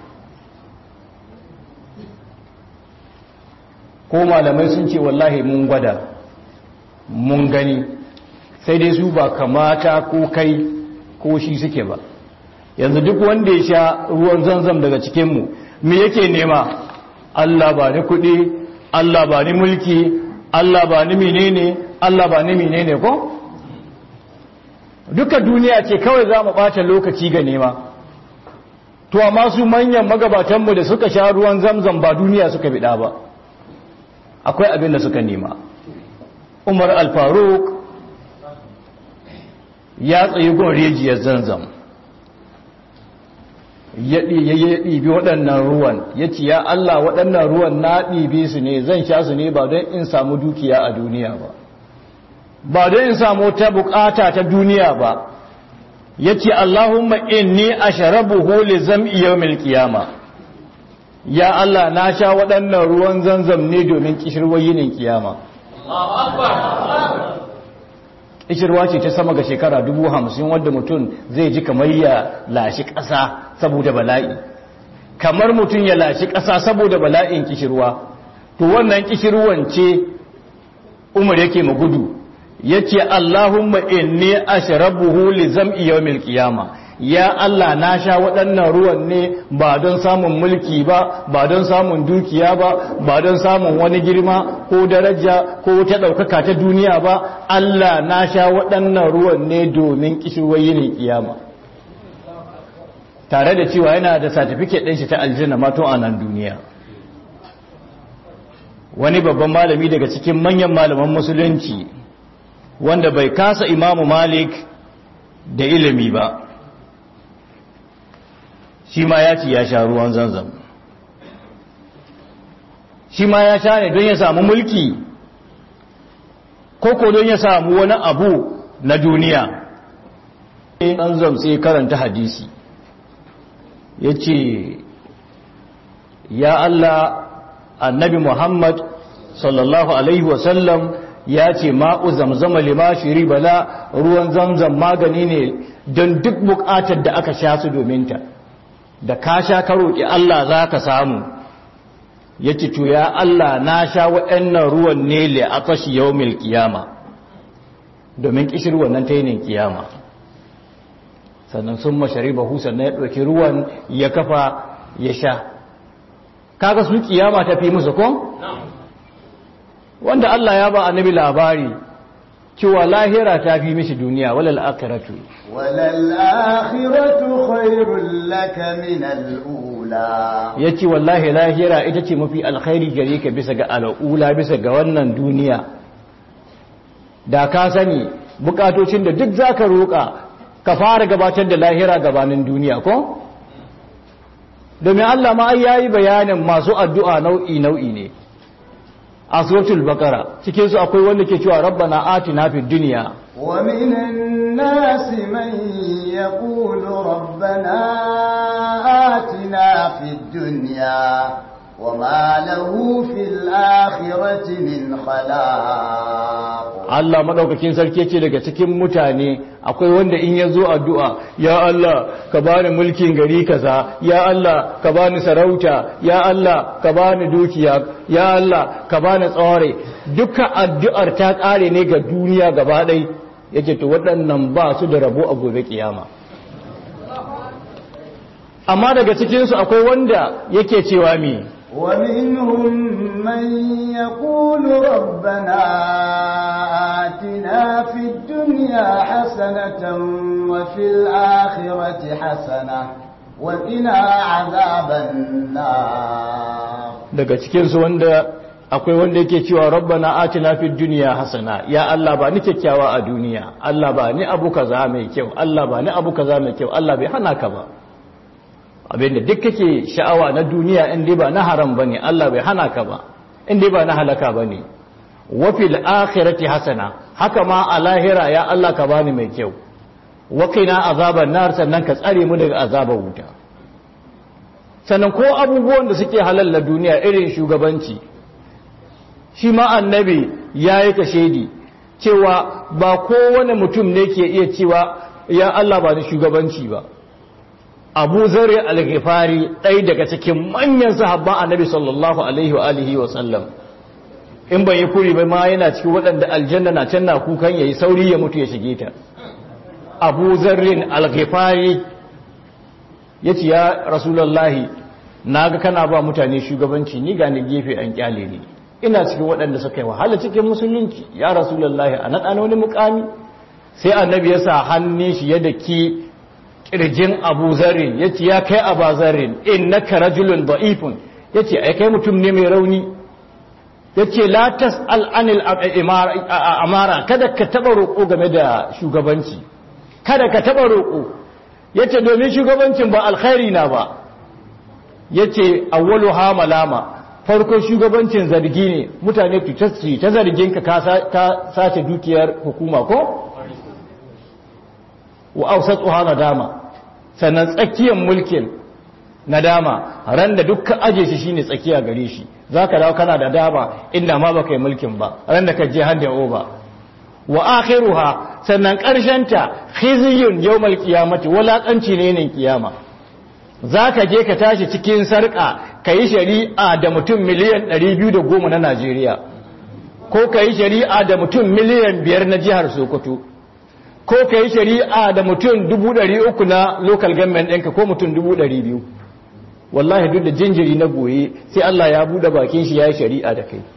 ko malamai sun ce wallahi mun gwada mun gani sai dai su ba kamata ko kai ko shi suke ba yanzu duk wanda ya sha ruwan zanzam daga cikinmu me yake nema Allah ba ni kuɗi Allah ba ni mulki Allah ba ni menene Allah ba ni menene ko duka duniya ce kawai za mu ɓata lokaci ga nema to amma su manyan magabatanmu da suka sha ruwan zamzam ba duniya suka biɗa ba akwai abin da suka nema umar alfaruk ya tsayi gon rijiyar zanzam ya ɗibi waɗannan ruwan ya ce ya Allah waɗannan ruwan na ɗibi su ne zan sha su ne ba don in samu dukiya a duniya ba ba don in samu ta bukata ta duniya ba ya ce Allahumma inni a sharabuhu li zam'i yawmil qiyama ya Allah na sha waɗannan ruwan zanzam ne domin kishirwar yinin kiyama kishirwa ce ta sama ga shekara dubu hamsin wadda mutum zai ji kamar ya lashi ƙasa saboda bala'i kamar mutum ya lashi ƙasa saboda bala'in kishirwa to wannan kishirwan ce umar yake magudu yace Allahumma inni ashrabuhu li zam'i yawmil qiyama ya Allah na sha waɗannan ruwan ne ba don samun mulki ba ba don samun dukiya ba ba don samun wani girma ko daraja ko ta ɗaukaka ta duniya ba Allah na sha waɗannan ruwan ne domin kishirwar yinin kiyama tare da cewa yana da certificate ɗin shi ta aljanna mato a nan duniya wani babban malami daga cikin manyan malaman musulunci wanda bai kasa imamu malik da ilimi ba shi ma ya ci ya sha ruwan zanzam shi ma ya sha ne don ya samu mulki ko ko don ya samu wani abu na duniya an zamtse karanta hadisi ya ce ya Allah annabi Muhammad sallallahu alaihi wasallam ya ce ma'u zamzama lima shiri bala ruwan zamzam magani ne don duk bukatar da aka sha su domin ta da ka sha ka roƙi Allah za ka samu ya ce to ya Allah na sha waɗannan ruwan ne le a fashi yau mil kiyama domin ƙishir wannan ta yinin kiyama sannan sun mashari bahu sannan ya ɗauki ruwan ya kafa ya sha kaga su kiyama ta fi musu ko? wanda Allah ya ba annabi labari cewa lahira ta fi mishi duniya walal akhiratu walal akhiratu khairul laka min al-ula yace wallahi lahira ita ce mafi alkhairi gare ka bisa ga al'ula bisa ga wannan duniya da ka sani bukatocin da duk zaka roka ka fara gabatar da lahira gabanin duniya ko domin Allah ma ai yayi bayanin masu addu'a nau'i nau'i ne a suratul baqara cikin su akwai wanda ke cewa rabbana atina fid dunya wa minan nasi man yaqulu rabbana atina fid dunya وما له في الآخرة من خلاق Allah madaukakin sarki ce daga cikin mutane akwai wanda in ya zo addu'a ya Allah ka bani mulkin gari kaza ya Allah ka bani sarauta ya Allah ka bani dukiya ya Allah ka bani tsaware duka addu'ar ta kare ne ga duniya gaba ɗai yake to waɗannan ba su da rabo a gobe kiyama amma daga cikinsu akwai wanda yake cewa mi ومنهم من يقول ربنا آتنا في الدنيا حسنة وفي الآخرة حسنة وقنا عذاب النار daga cikinsu wanda akwai wanda yake cewa rabbana atina fid dunya hasana ya Allah ba ni kyakkyawa a duniya Allah ba ni abu kaza mai kyau Allah ba ni abu kaza mai kyau Allah bai hana ka ba abinda duk kake sha'awa na duniya in dai ba na haram bane Allah bai hana ka ba in dai ba na halaka bane wa fil akhirati hasana haka ma a lahira ya Allah ka bani mai kyau wa qina azaban nar sannan ka tsare mu daga azabar wuta sannan ko abubuwan da suke halal na duniya irin shugabanci shi ma annabi yayi ka shedi cewa ba kowane mutum ne ke iya cewa ya Allah ba ni shugabanci ba abu zari al-ghifari ɗaya daga cikin manyan sahabban annabi sallallahu alaihi wa alihi wa sallam in bai yi kuri bai ma yana cikin waɗanda aljanna na can na kukan yayi sauri ya mutu ya shige ta abu zarrin al-ghifari yace ya rasulullahi naga kana ba mutane shugabanci ni ga ni gefe an kyale ni ina cikin waɗanda suka yi wahala cikin musulunci ya rasulullahi a naɗa wani mukami sai annabi ya sa hannun shi ya daki kirjin abu zarin ya ce ya kai abu zarin in na karajulun da'ifun ya ce ai kai mutum ne mai rauni ya ce latas al'anil amara kada ka taba roƙo game da shugabanci kada ka taba roƙo ya ce domin shugabancin ba alkhairi na ba ya ce awwalu ha malama farkon shugabancin zargi ne mutane ta zargin ka sace dukiyar hukuma ko? wa ausatuha nadama sannan tsakiyar mulkin nadama ran da dukkan aje shi shine tsakiya gare shi zaka dawo kana da dama inda ma baka yi mulkin ba ran da ka je handa over wa akhiruha sannan karshen ta khizyun yawmal qiyamati walakanci ne ne kiyama zaka je ka tashi cikin sarka kai shari'a da mutum miliyan 210 na Najeriya ko kai shari'a da mutum miliyan 5 na jihar Sokoto ko ka yi shari'a da mutum dubu ɗari uku na local government ɗinka ko mutum dubu ɗari biyu wallahi duk da jinjiri na goye sai Allah ya buɗe bakin shi ya yi shari'a da kai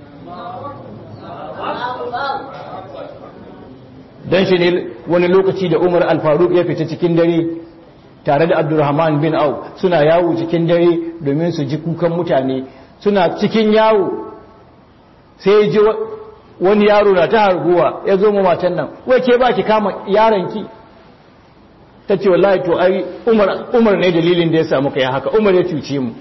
don shi ne wani lokaci da umar alfaruk ya fita cikin dare tare da abdurrahman bin au suna yawo cikin dare domin su ji kukan mutane suna cikin yawo sai ji wani yaro na ta harguwa ya zo mu matan nan wai ke ba ki kama yaronki ta ce wallahi to ai umar ne dalilin da ya samu kai haka umar ya cuce mu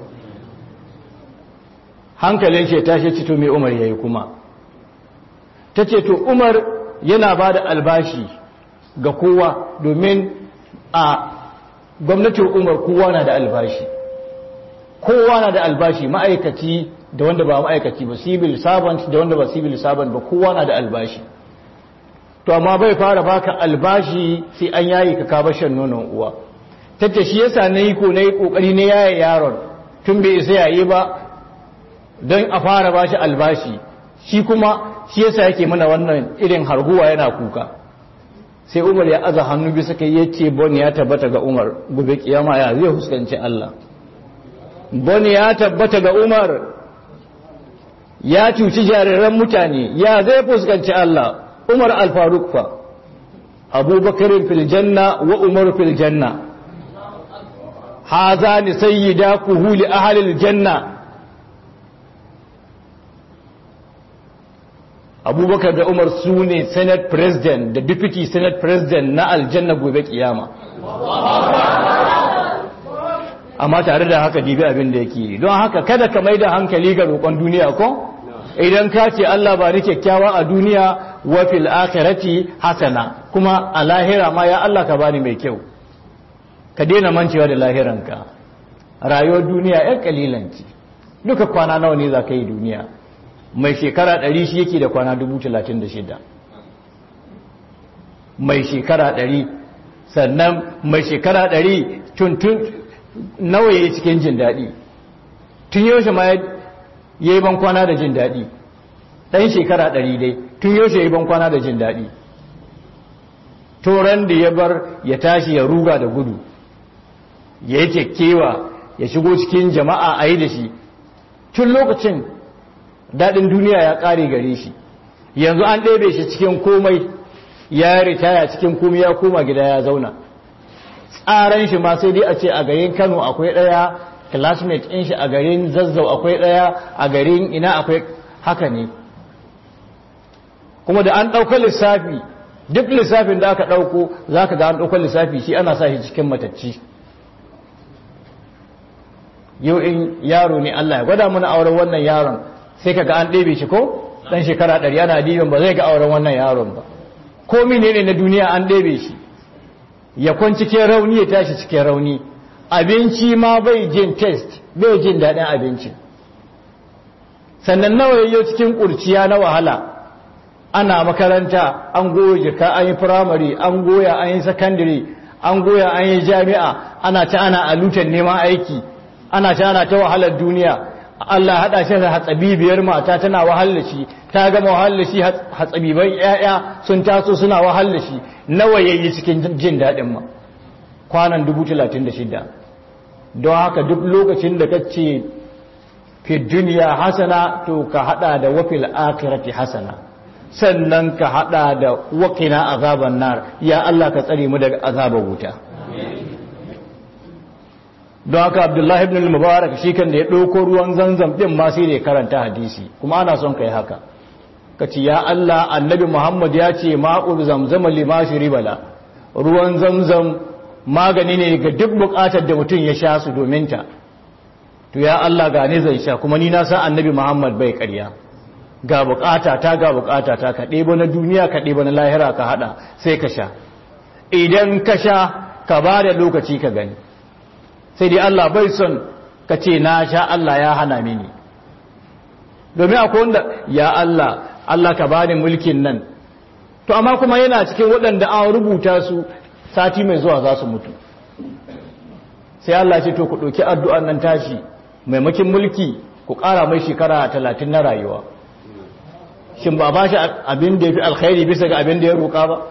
hankalin shi ya tashi ci to me umar yayi kuma ta ta ce to umar yana ba da albashi ga kowa domin a gwamnatin umar kowa na da albashi kowa na da albashi ma'aikaci da wanda ba ma'aikaci ba civil servant da wanda ba civil servant ba kowa na da albashi to amma bai fara baka albashi sai an yayi ka kaba shan nonon uwa tace shi yasa nayi ko nayi kokari ne yaye yaron tun bai isa yayi ba don a fara bashi albashi shi kuma shi yasa yake mana wannan irin harguwa yana kuka sai Umar ya aza hannu bisa kai yace bon ya tabbata ga Umar gobe kiyama ya zai huskanci Allah bon ya tabbata ga Umar ya cuci jariran mutane ya zai fuskanci Allah Umar al-Faruq fa Abubakar fil janna wa Umar fil janna hazani sayyida kuhuli ahli al-janna Abubakar da Umar su ne Senate President da Deputy Senate President na aljanna gobe kiyama amma tare da haka dibi abin da yake don haka kada ka mai da hankali ga roƙon duniya ko idan ka ce Allah ba ni kyakkyawa a duniya wa fil akhirati hasana kuma a lahira ma ya Allah ka bani mai kyau ka daina mancewa da lahiranka rayuwar duniya yan kalilan ce duka kwana nawa ne za ka yi duniya mai shekara ɗari shi yake da kwana dubu talatin da shida mai shekara ɗari sannan mai shekara ɗari tuntun nawa ya yi cikin jin daɗi tun yaushe ma ya yi ban kwana da jin daɗi ɗan shekara ɗari dai tun yaushe ya yi ban kwana da jin daɗi toron da ya bar ya tashi ya ruga da gudu ya yi kyakkyawa ya shigo cikin jama'a a yi da shi tun lokacin daɗin duniya ya ƙare gare shi yanzu an ɗebe shi cikin komai ya ritaya cikin komai ya koma gida ya zauna tsaran shi ma sai dai a ce a garin kano akwai ɗaya classmate ɗin shi a garin zazzau akwai ɗaya a garin ina akwai haka ne kuma da an ɗauka lissafi duk lissafin da aka ɗauko za ka ga an ɗauka lissafi shi ana sa shi cikin matacci yau in yaro ne Allah ya gwada mana auren wannan yaron sai ka ga an ɗebe shi ko ɗan shekara ɗari ana dibin ba zai ga auren wannan yaron ba ko ne na duniya an ɗebe shi ya kwan cikin rauni ya tashi cikin rauni abinci ma bai jin test bai jin daɗin abinci sannan nawa yayyo cikin ƙurciya na wahala ana makaranta an goya jika an yi firamare an goya an yi sakandare an goya an yi jami'a ana ta ana alutan neman aiki ana ta ana ta wahalar duniya Allah haɗa shi da hatsabibiyar mata tana wahalar shi ta gama wahalar shi hatsabiban ƴaƴa sun taso suna wahalar shi nawa yayi cikin jin daɗin ma kwanan 36 don haka duk lokacin da kace fi duniya hasana to ka hada da wafil akhirati hasana sannan ka hada da waqina azaban nar ya Allah ka tsare mu daga azabar wuta don haka abdullahi ibn al-mubarak shi kan da ya ɗauko ruwan zanzam ɗin ma sai da ya karanta hadisi kuma ana son kai haka ka ce ya Allah annabi muhammad ya ce ma'ul zamzama lima bala ruwan zamzam magani ne ga duk buƙatar da mutum ya sha su domin ta to ya Allah ga ne zan sha kuma ni na san annabi muhammad bai ƙarya ga buƙata ta ga buƙata ta ka ɗebo na duniya ka ɗebo na lahira ka haɗa sai ka sha idan ka sha ka ba da lokaci ka gani sai dai Allah bai son ka ce na sha Allah ya hana mini domin akwai wanda ya Allah Allah ka bani mulkin nan to amma kuma yana cikin waɗanda an rubuta su sati mai zuwa za su mutu sai Allah ce to ku ɗauki addu'an nan tashi maimakin mulki ku ƙara mai shekara talatin na rayuwa shin ba ba shi abin da ya fi alkhairi bisa ga abin da ya roƙa ba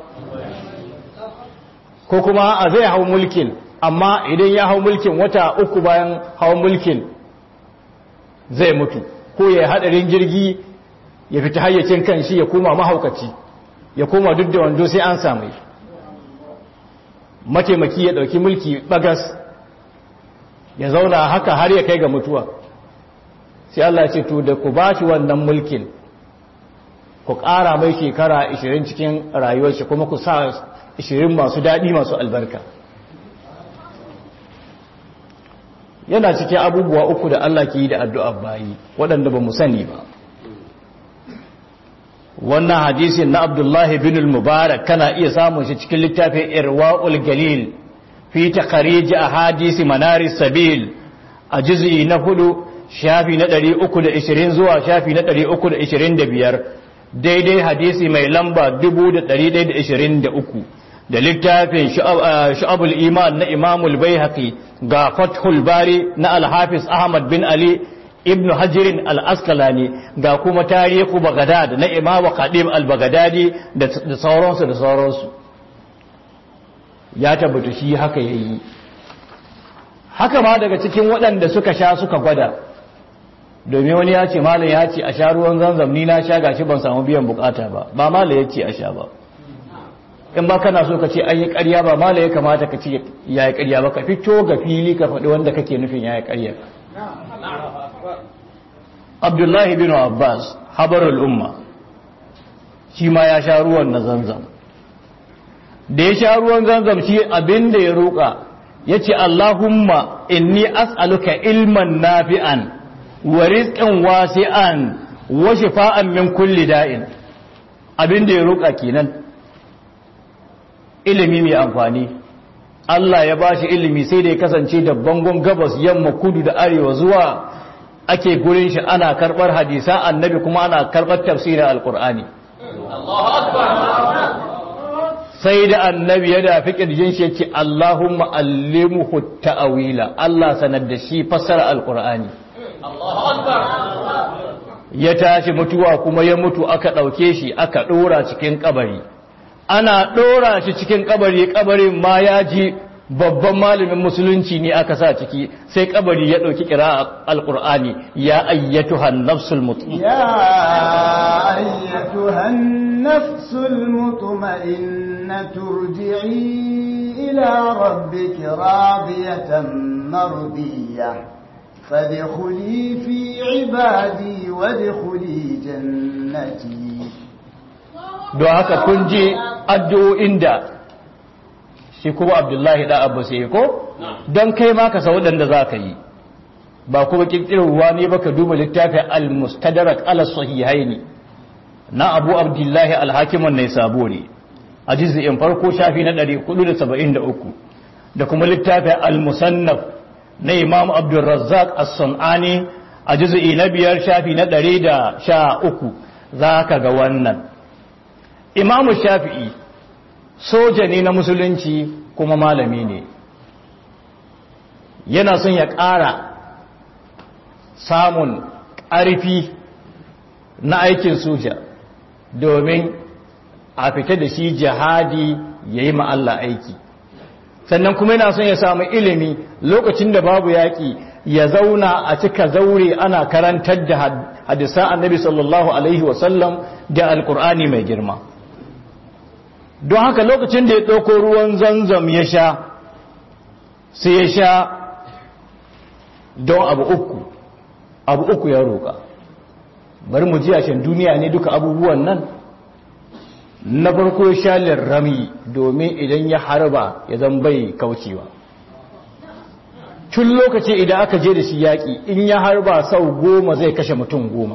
ko kuma a zai hau mulkin amma idan ya hau mulkin wata uku bayan hau mulkin zai mutu ko ya hadarin jirgi ya fita hayyacin kan shi ya koma mahaukaci ya koma duk da wando sai an samu mataimaki ya dauki mulki bagas ya zauna haka har ya kai ga mutuwa sai Allah ya ce to da ku bashi wannan mulkin ku ƙara mai shekara 20 cikin rayuwar shi kuma ku sa 20 masu daɗi masu albarka yana cikin abubuwa uku da Allah ke yi da addu'ar bayi waɗanda ba mu sani ba wannan hadisin na abdullahi bin al-mubarak kana iya samun shi cikin littafin irwa'ul galil fi takharij ahadisi manaris sabil a juz'i na hudu shafi na 320 zuwa shafi na 325 daidai hadisi mai lamba 1123 da littafin shu'abul iman na imamul baihaqi ga fathul bari na al-hafiz ahmad bin ali ibn hajirin al-askalani ga kuma tarihu bagadad na imamu qadim al-bagadadi da sauransu da sauransu ya tabbata shi haka yayi haka ma daga cikin waɗanda suka sha suka gwada domin wani ya ce malam ya ce a sha ruwan zanzam ni na sha gashi ban samu biyan bukata ba ba malam ya ce a sha ba in ba kana so ka ce an yi ƙarya ba malam ya kamata ka ce ya yi ƙarya ba ka fito ga fili ka faɗi wanda kake nufin ya yi ƙarya abdullahi bin abbas habarul umma shi ma ya sha ruwan na zanzam da ya sha ruwan zanzam shi abin da ya roƙa ya ce allahumma inni as'aluka ilman nafi'an wa rizqan wasi'an wa shifa'an min kulli da'in abin da ya roƙa kenan ilimi mai amfani Allah ya bashi ilimi sai da ya kasance da bangon gabas yamma kudu da arewa zuwa ake gurin shi ana karbar hadisa annabi kuma ana karbar tafsirin alkur'ani sai da annabi ya dafi kirjin shi yace Allahumma allimhu ta'wila Allah sanar da shi fassara alkur'ani ya tashi mutuwa kuma ya mutu aka dauke shi aka dora cikin kabari ana dora shi cikin kabari kabarin ma ya ji babban malamin musulunci ne aka sa ciki sai kabari ya ɗauki kira alƙur'ani ya ayyatuhan nafsul mutmainna ya ayyatuhan nafsul mutmainna turji'i ila rabbiki radiyatan mardiyah fadkhuli fi ibadi wadkhuli jannati don haka kun ji addu'o'in da shi kuma abdullahi da abu sai ko don kai ma ka sa waɗanda za ka yi ba kuma ƙirƙirarwa ne ba ka duba littafin al-mustadrak ala sahihaini na abu abdullahi al-hakiman ne sabo ne a jizin farko shafi na 473 da kuma littafin al-musannaf na imam abdulrazzaq as-sun'ani a jiz'i na biyar shafi na 113 za ka ga wannan imamu shafi'i soja ne na musulunci kuma malami ne yana son ya ƙara samun ƙarfi na aikin soja domin a fita da shi jihadi ya yi ma'alla aiki sannan kuma yana son ya samu ilimi lokacin da babu yaƙi ya zauna a cika zaure ana karantar da hadisa annabi sallallahu alaihi wasallam da alkur'ani mai girma don haka lokacin da ya ɗauko ruwan zanzam ya sha sai ya sha don abu uku abu uku ya roƙa bari mu ji shan duniya ne duka abubuwan nan na farko ya sha lirrami domin idan ya harba ya zan bai kaucewa tun lokaci idan aka je da shi yaƙi in ya harba sau goma zai kashe mutum goma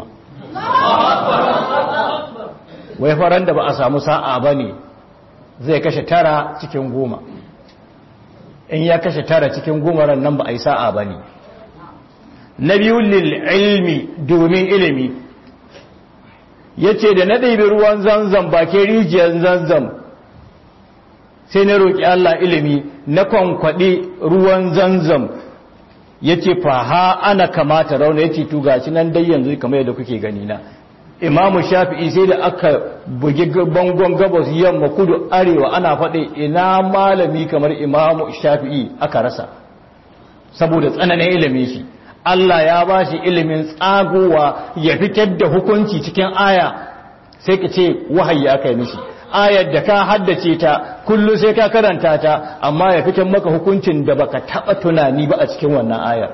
wai faran da ba a samu sa'a ba ne zai kashe tara cikin goma in ya kashe tara cikin goma ran nan ba a yi sa'a ba ne na biyu ilmi domin ilimi ya ce da na ɗaibi ruwan zanzan bakin rijiyar zanzan sai na roƙi Allah ilimi na kwankwaɗi ruwan zanzan ya ce faha ana kamata rauna ya ce tugaci nan dai yanzu kamar yadda kuke gani na imamu shafi'i sai da aka bugi bangon gabas yamma kudu arewa ana faɗi ina malami kamar imamu shafi'i aka rasa saboda tsananin ilimin shi Allah ya ba shi ilimin tsagowa ya fitar da hukunci cikin aya sai ka ce wahayi aka yi mishi ayar da ka haddace ta kullum sai ka karanta ta amma ya fitar maka hukuncin da baka taba tunani ba a cikin wannan ayar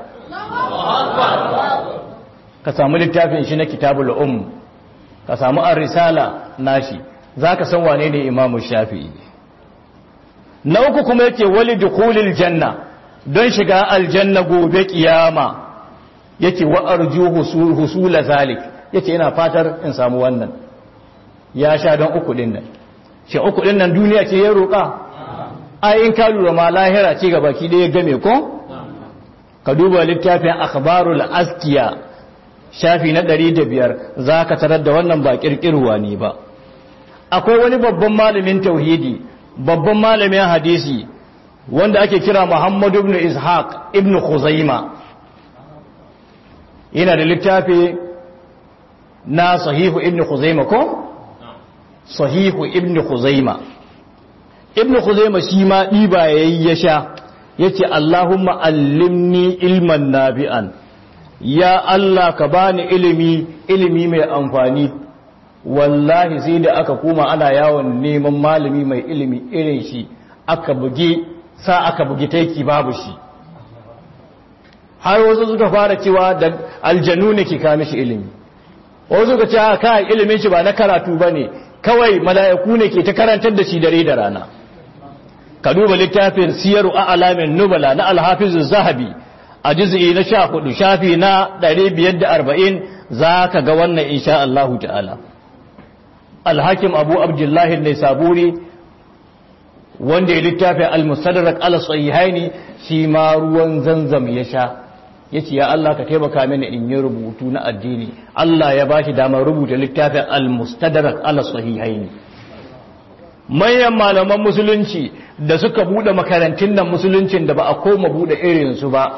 ka samu littafin shi na kitabul um ka samu ar-risala nashi zaka san wane ne imamu shafi'i na uku kuma yake wali dukhulil janna don shiga aljanna gobe kiyama yake wa arju husula zalik yace ina fatar in samu wannan ya sha don uku din nan shi uku din nan duniya ce ya roƙa ai in ka lura ma lahira ce ga baki ɗaya game ko ka duba littafin akhbarul askiya shafi na ɗari da biyar za ka tarar da wannan ba ƙirƙirwa ne ba akwai wani babban malamin tauhidi babban malamin hadisi wanda ake kira muhammadu ibn ishaq ibn khuzaima yana da littafi na sahihu ibn khuzaima ko sahihu ibn khuzaima ibn khuzaima shi ma ɗiba yayi ya sha yace allahumma allimni ilman nabi'an ya Allah ka bani ilimi ilimi mai amfani wallahi sai da aka koma ana yawon neman malami mai ilimi irin shi aka buge sa aka buge taiki babu shi har wasu suka fara cewa da aljanu ne ke kame shi ilimi wasu suka ce ka ilimin shi ba na karatu ba ne kawai mala'iku ne ke ta karantar da shi dare da rana ka duba littafin siyaru a alamin nubala na alhafizu zahabi a juz'i na sha hudu shafi na ɗari biyar da arba'in za ka ga wannan insha Allahu ta'ala alhakim abu abdullahi ne saburi wanda ya littafi al-mustadrak ala sahihaini shi ma ruwan zanzam ya sha yace ya Allah ka taimaka mini in yi rubutu na addini Allah ya bashi damar rubuta littafin al-mustadrak ala sahihaini manyan malaman musulunci da suka bude makarantun nan musuluncin da ba a koma bude irin su ba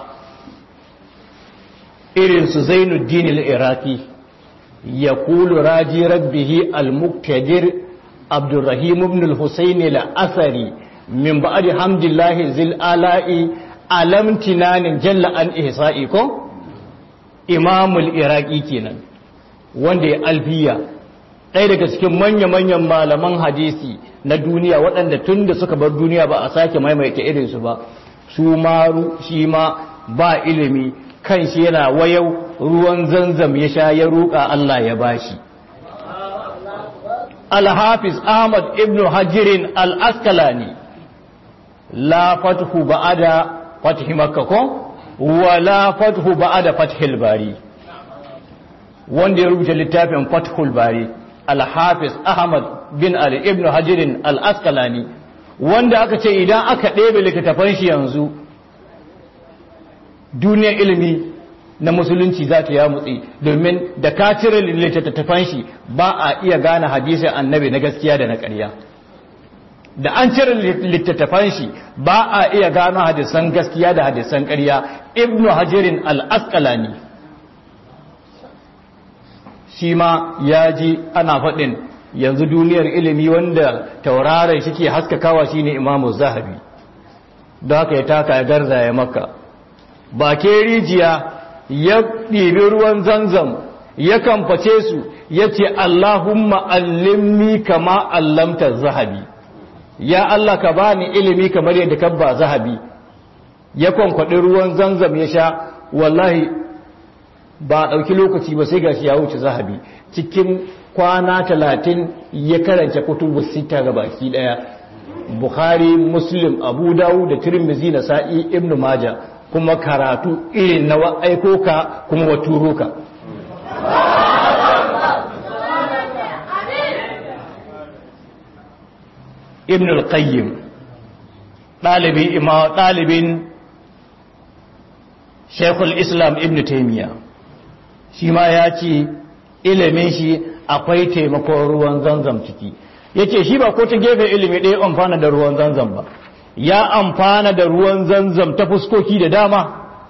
irin su Zainuddin al-Iraqi yaqulu raji rabbihi al-muqtadir Abdurrahim ibn al-Husayn al-Asari min ba'di hamdillahi zil ala'i alam tinanin jalla an ihsa'i ko imamul iraqi kenan wanda ya alfiya ɗaya daga cikin manya-manyan malaman hadisi na duniya waɗanda tun da suka bar duniya ba a sake maimaita irinsu ba su maru shi ma ba ilimi kan shi yana wayau ruwan zanzam ya sha ya ruka Allah ya bashi al-hafiz ahmad ibn hajirin al-askalani la fathu ba'ada fathi makka ko wala fathu ba'da fathil bari wanda ya rubuta littafin fathul bari al-hafiz ahmad bin ali ibn hajar al-asqalani wanda aka ce idan aka ɗebe littattafan shi yanzu duniyar ilimi na musulunci za ta ya mutsi domin da ka cire littattafan shi ba a iya gane hadisin annabi na gaskiya da na ƙarya da an cire littattafan shi ba a iya gano hadisan gaskiya da hadisan ƙarya ibnu hajirin al-asqalani shi ma ya ji ana faɗin yanzu duniyar ilimi wanda tauraron shi ke haskakawa shine imamu zahabi da haka ya taka ya garza ya maka ba ke rijiya ya ɗibi ruwan zanzam ya kamface su ya ce allahumma allimni kama allamta zahabi ya Allah ka bani ilimi kamar yadda ka ba zahabi ya kwankwaɗi ruwan zanzam ya sha wallahi ba a ɗauki lokaci ba sai gashi ya wuce zahabi cikin kwana talatin ya karanta kutubu sita ga baki ɗaya bukhari muslim abu dawu da tirmizi na sa'i ibnu maja kuma karatu irin na aiko ka kuma wa turo ka ibn al-qayyim ɗalibin ima ɗalibin shekul islam ibn taimiyya shi ma ya ce ilimin shi akwai taimakon ruwan zanzam ciki yake shi ba ko ta gefe ilimi ɗaya amfana da ruwan zanzam ba ya amfana da ruwan zanzam ta fuskoki da dama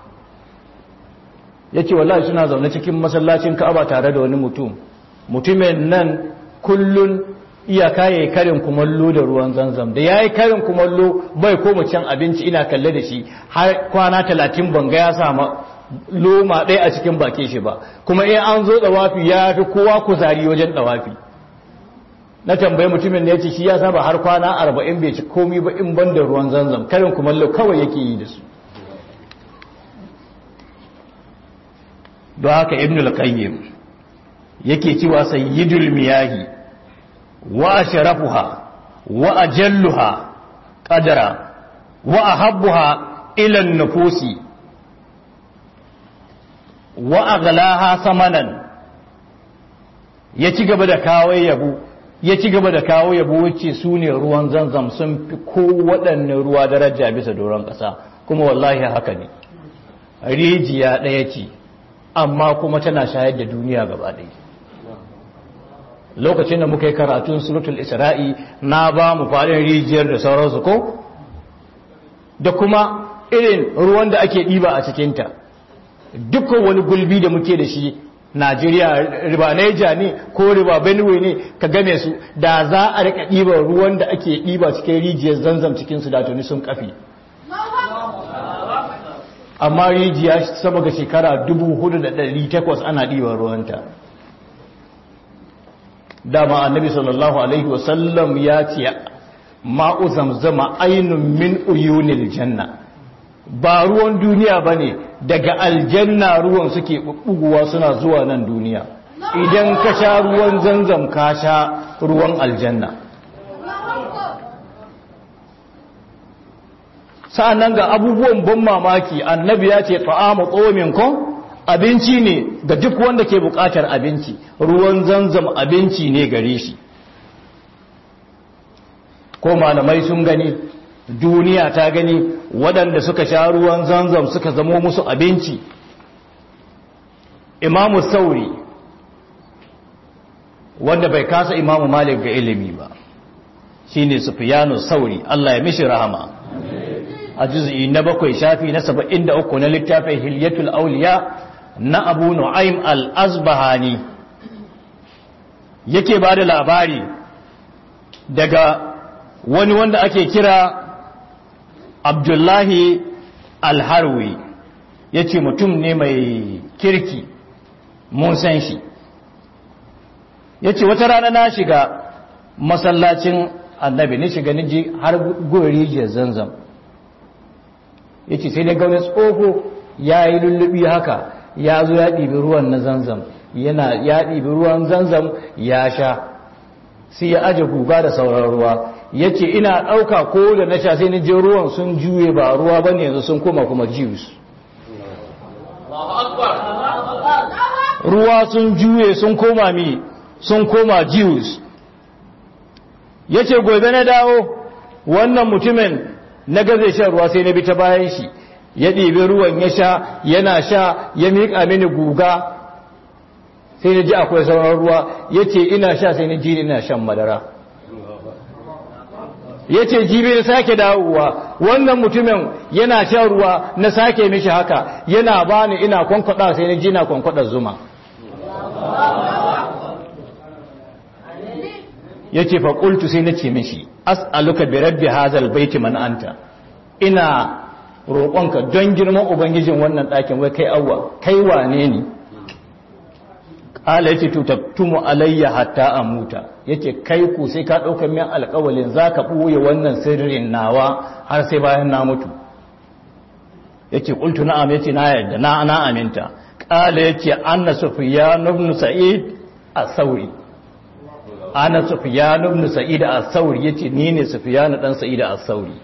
yake wallahi suna zaune cikin masallacin ka'aba tare da wani mutum mutumin nan kullun iyaka ya yi karin kumallo da ruwan zanzam da ya yi karin kumallo bai koma can abinci ina kalle da shi har kwana talatin banga ya sama loma ɗaya a cikin bakin shi ba kuma in an zo ɗawafi ya fi kowa kuzari wajen ɗawafi na tambayi mutumin da ya ce shi ya saba har kwana arba'in bai ci komi ba in ban da ruwan zanzam karin kumallo kawai yake yi da su don haka ibn al-qayyim yake cewa sayyidul miyahi وأشرفها وأجلها قدرا وأحبها إلى النفوس وأغلاها ثمنا ya ci gaba da kawai yabo ya ci gaba da kawo yabo wacce su ne ruwan zanzam sun fi kowaɗanne ruwa daraja bisa doron ƙasa kuma wallahi haka ne rijiya ɗaya ce amma kuma tana shayar da duniya gaba ɗaya lokacin da muka yi karatun suratul isra'i na ba mu faɗin rijiyar da sauransu ko da kuma irin ruwan da ake ɗiba a cikinta dukkan wani gulbi da muke da shi najeriya riba naija ne ko riba benue ne ka game su da za a rika ɗiba ruwan da ake ɗiba cikin rijiyar zanzam cikinsu da tuni sun kafi amma rijiya sama ga shekara 4,800 ana ɗiba ruwanta dama annabi sallallahu alaihi wasallam ya ce ma'u zamzama ainun min uyunil janna ba ruwan duniya ba ne daga aljanna ruwan suke buguwa suna zuwa nan duniya idan ka sha ruwan zanzam ka sha ruwan aljanna sa'annan ga abubuwan ban mamaki annabi ya ce ta'amu tsomin kun abinci ne ga duk wanda ke bukatar abinci ruwan zanzam abinci ne gare shi ko malamai sun gani duniya ta gani waɗanda suka sha ruwan zanzam suka zamo musu abinci imamu sauri wanda bai kasa imamu malik ga ilimi ba shine sufiyanu sauri Allah ya mishi rahama a juz'i na bakwai shafi na saba'in da uku na littafin hilyatul auliya na abu nu'aim al-azbahani yake ba da labari daga wani wanda ake kira abdullahi alharwi ya ce mutum ne mai kirki mun san shi ya ce wata rana na shiga masallacin annabi ni shiga niji har gori jiyar zanzam ya ce sai dai gauni tsoho ya yi lullubi haka ya zo ya ɗibi ruwan na zanzam yana ya ɗibi ruwan zanzam ya sha sai ya aje guga da sauran ruwa ya ce ina ɗauka ko da na sha sai ni je ruwan sun juye ba ruwa ba ne yanzu sun koma kuma juice ruwa sun juye sun koma mi sun koma juice ya ce gobe na dawo wannan mutumin na gaze shan ruwa sai na bi ta bayan shi ya ɗibi ruwan ya sha yana sha ya miƙa mini guga sai na ji akwai sauran ruwa ya ce ina sha sai na ji ina shan madara ya ce jibi na sake dawowa wannan mutumin yana shan ruwa na sake mishi haka yana bani ina kwankwada sai na ji na kwankwada zuma ya ce faƙultu sai na ce mishi as'aluka bi rabbi hazal baiti man anta ina roƙonka don girman ubangijin wannan ɗakin wai kai awwa kai wane ne ƙala ya ce tutattumu alayya hatta a muta ya ce kai ku sai ka ɗaukar min alƙawalin za ka ɓoye wannan sirrin nawa har sai bayan na mutu ya ce ƙultu na'am ya ce na yadda na na aminta ƙala ya ce anna sufiya nubnu sa'id a sauri ana sufiya nubnu sa'id a sauri ya ce ni ne sufiya na ɗan sa'id a sauri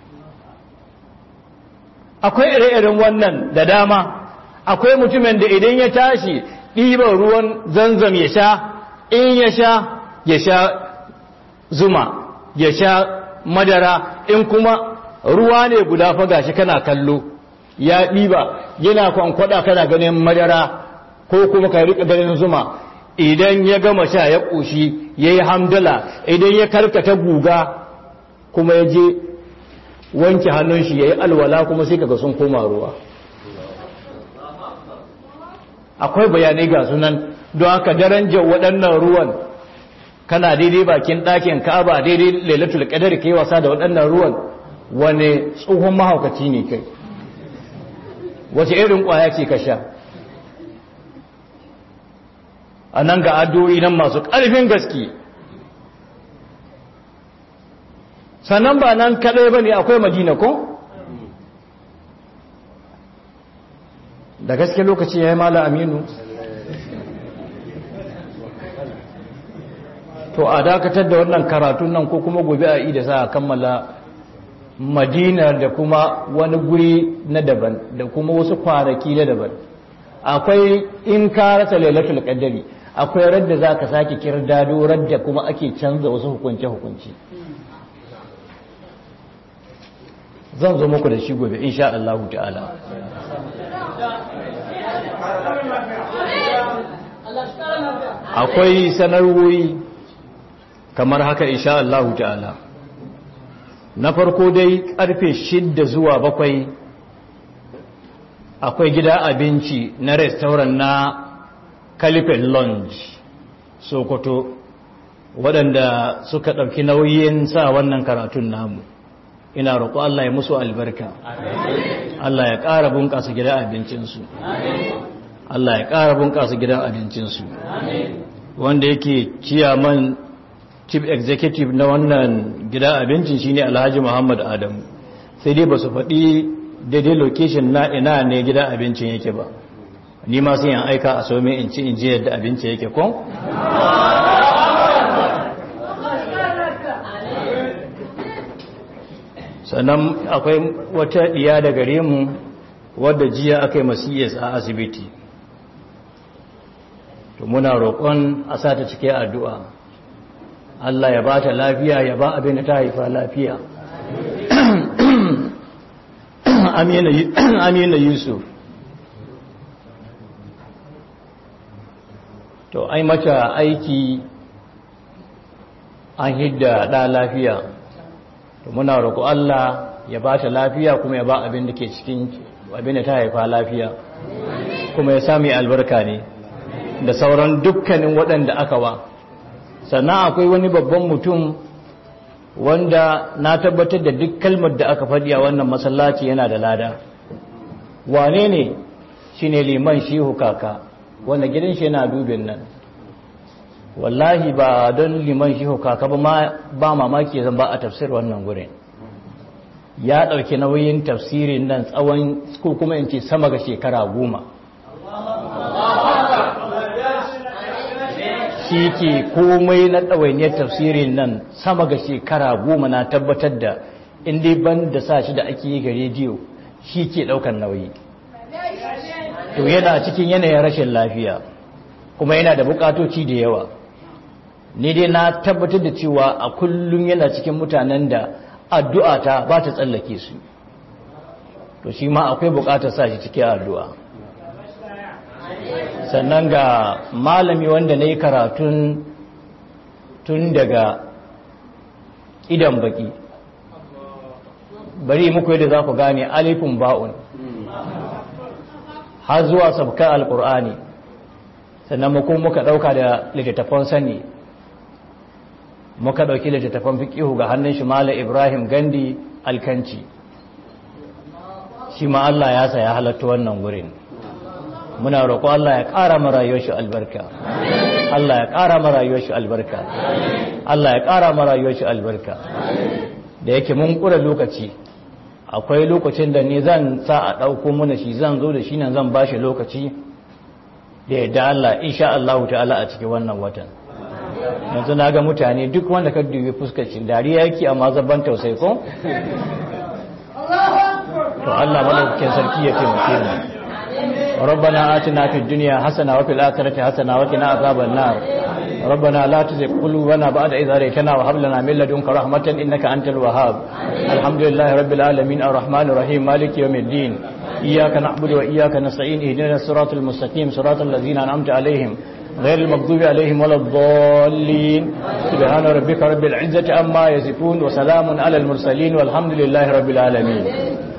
akwai ire-iren wannan da dama akwai mutumin da idan ya tashi ɗiban ruwan zanzam ya sha in ya sha ya sha zuma ya sha madara in kuma ruwa ne guda faga shi kana kallo ya ɗiba yana kwankwada kana ganin madara ko kuma ka riƙa ganin zuma idan ya gama sha ya ƙoshi ya yi hamdala idan ya karkata guga kuma ya je wanke hannun shi ya yi alwala kuma sai kaga sun koma ruwa akwai bayanai ga sunan don haka darajar waɗannan ruwan kana daidai bakin ɗakin ka'aba daidai lailatul qadar kai wasa da waɗannan ruwan wane tsohon mahaukaci ne kai wace irin ƙwaya ce ka sha a nan ga addu'o'i nan masu ƙarfin gaske sannan ba nan kaɗai ba ne akwai madina ko? da gaske lokaci ya yi mala aminu to a dakatar da wannan karatun nan ko kuma gobe a ida sa a kammala madina da kuma wani guri na daban da kuma wasu kwanaki na daban akwai in ka rasa lailatul qadari akwai radda za ka sake kirdado radda kuma ake canza wasu hukunce-hukunce zan zo muku da shi gobe insha Allah ta'ala akwai sanarwoyi kamar haka insha Allah ta'ala na farko dai karfe shidda zuwa bakwai akwai gida abinci na restaurant na Calipin Lounge Sokoto waɗanda suka ɗauki nauyin sa wannan karatun namu ina roƙo Allah ya musu albarka Allah ya ƙara bunƙasa gidan abincinsu Allah ya ƙara bunƙasa gidan abincinsu wanda yake ciyaman chief executive na wannan gidan abincin shine Alhaji Muhammad Adamu sai dai ba su faɗi daidai location na ina ne gidan abincin yake ba ni ma sai yan aika a somi in ci in ji yadda abinci yake ko sannan akwai wata diya da gare mu wadda jiya aka yi masiyas a asibiti to muna roƙon a sa ta cike addu'a Allah ya ba ta lafiya ya ba abin da ta haifa lafiya amina yusuf to ai mata aiki an hidda ɗa lafiya to muna roƙo Allah ya ba ta lafiya kuma ya ba abin da ke cikin abin da ta haifa lafiya kuma ya sami albarka ne da sauran dukkanin waɗanda aka wa sannan akwai wani babban mutum wanda na tabbatar da duk kalmar da aka faɗi a wannan masallaci yana da lada wane ne shi ne liman shihu kaka wanda gidan shi yana dubin nan wallahi ba don liman shihu kaka ba mamaki zan ba a tafsir wannan gurin ya ɗauki nauyin tafsirin nan tsawon ko kuma in ce sama ga shekara goma shi ke komai na ɗawainiyar tafsirin nan sama ga shekara goma na tabbatar da inda ban da sa shi da ake yi ga rediyo shi ke ɗaukar nauyi to yana cikin yanayin rashin lafiya kuma yana da bukatoci da yawa ni dai na tabbatar da cewa a kullum yana cikin mutanen da addu'a ta ba ta tsallake su to shi ma akwai bukatar sa shi cikin addu'a sannan ga malami wanda na yi karatun tun daga idan baki bari muku yadda za ku gane alifin ba'un har zuwa sabkar alkur'ani sannan muku muka ɗauka da littattafan sani muka ɗauki littattafan fiƙihu ga hannun shi mala ibrahim gandi alkanci shi ma Allah ya saya halatta wannan wurin muna roƙo Allah ya ƙara marayuwar shi albarka Allah ya ƙara marayuwar shi albarka Allah ya ƙara marayuwar shi albarka da yake mun ƙura lokaci akwai lokacin da ni zan sa a ɗauko mana shi zan zo da shi nan zan ba shi lokaci da yadda Allah insha Allah ta'ala a cikin wannan watan yanzu na ga mutane duk wanda ka dubi fuskar shi dariya yake amma zaban tausayi ko to Allah malaukakin sarki ya taimake mu ربنا آتنا في الدنيا حسنة وفي الآخرة حسنة وقنا عذاب النار ربنا لا تزغ قلوبنا بعد إذ هديتنا وهب لنا من لدنك رحمة إنك أنت الوهاب الحمد لله رب العالمين الرحمن الرحيم مالك يوم الدين إياك نعبد وإياك نستعين اهدنا الصراط المستقيم صراط الذين أنعمت عليهم غير المغضوب عليهم ولا الضالين سبحان ربك رب العزة عما يصفون وسلام على المرسلين والحمد لله رب العالمين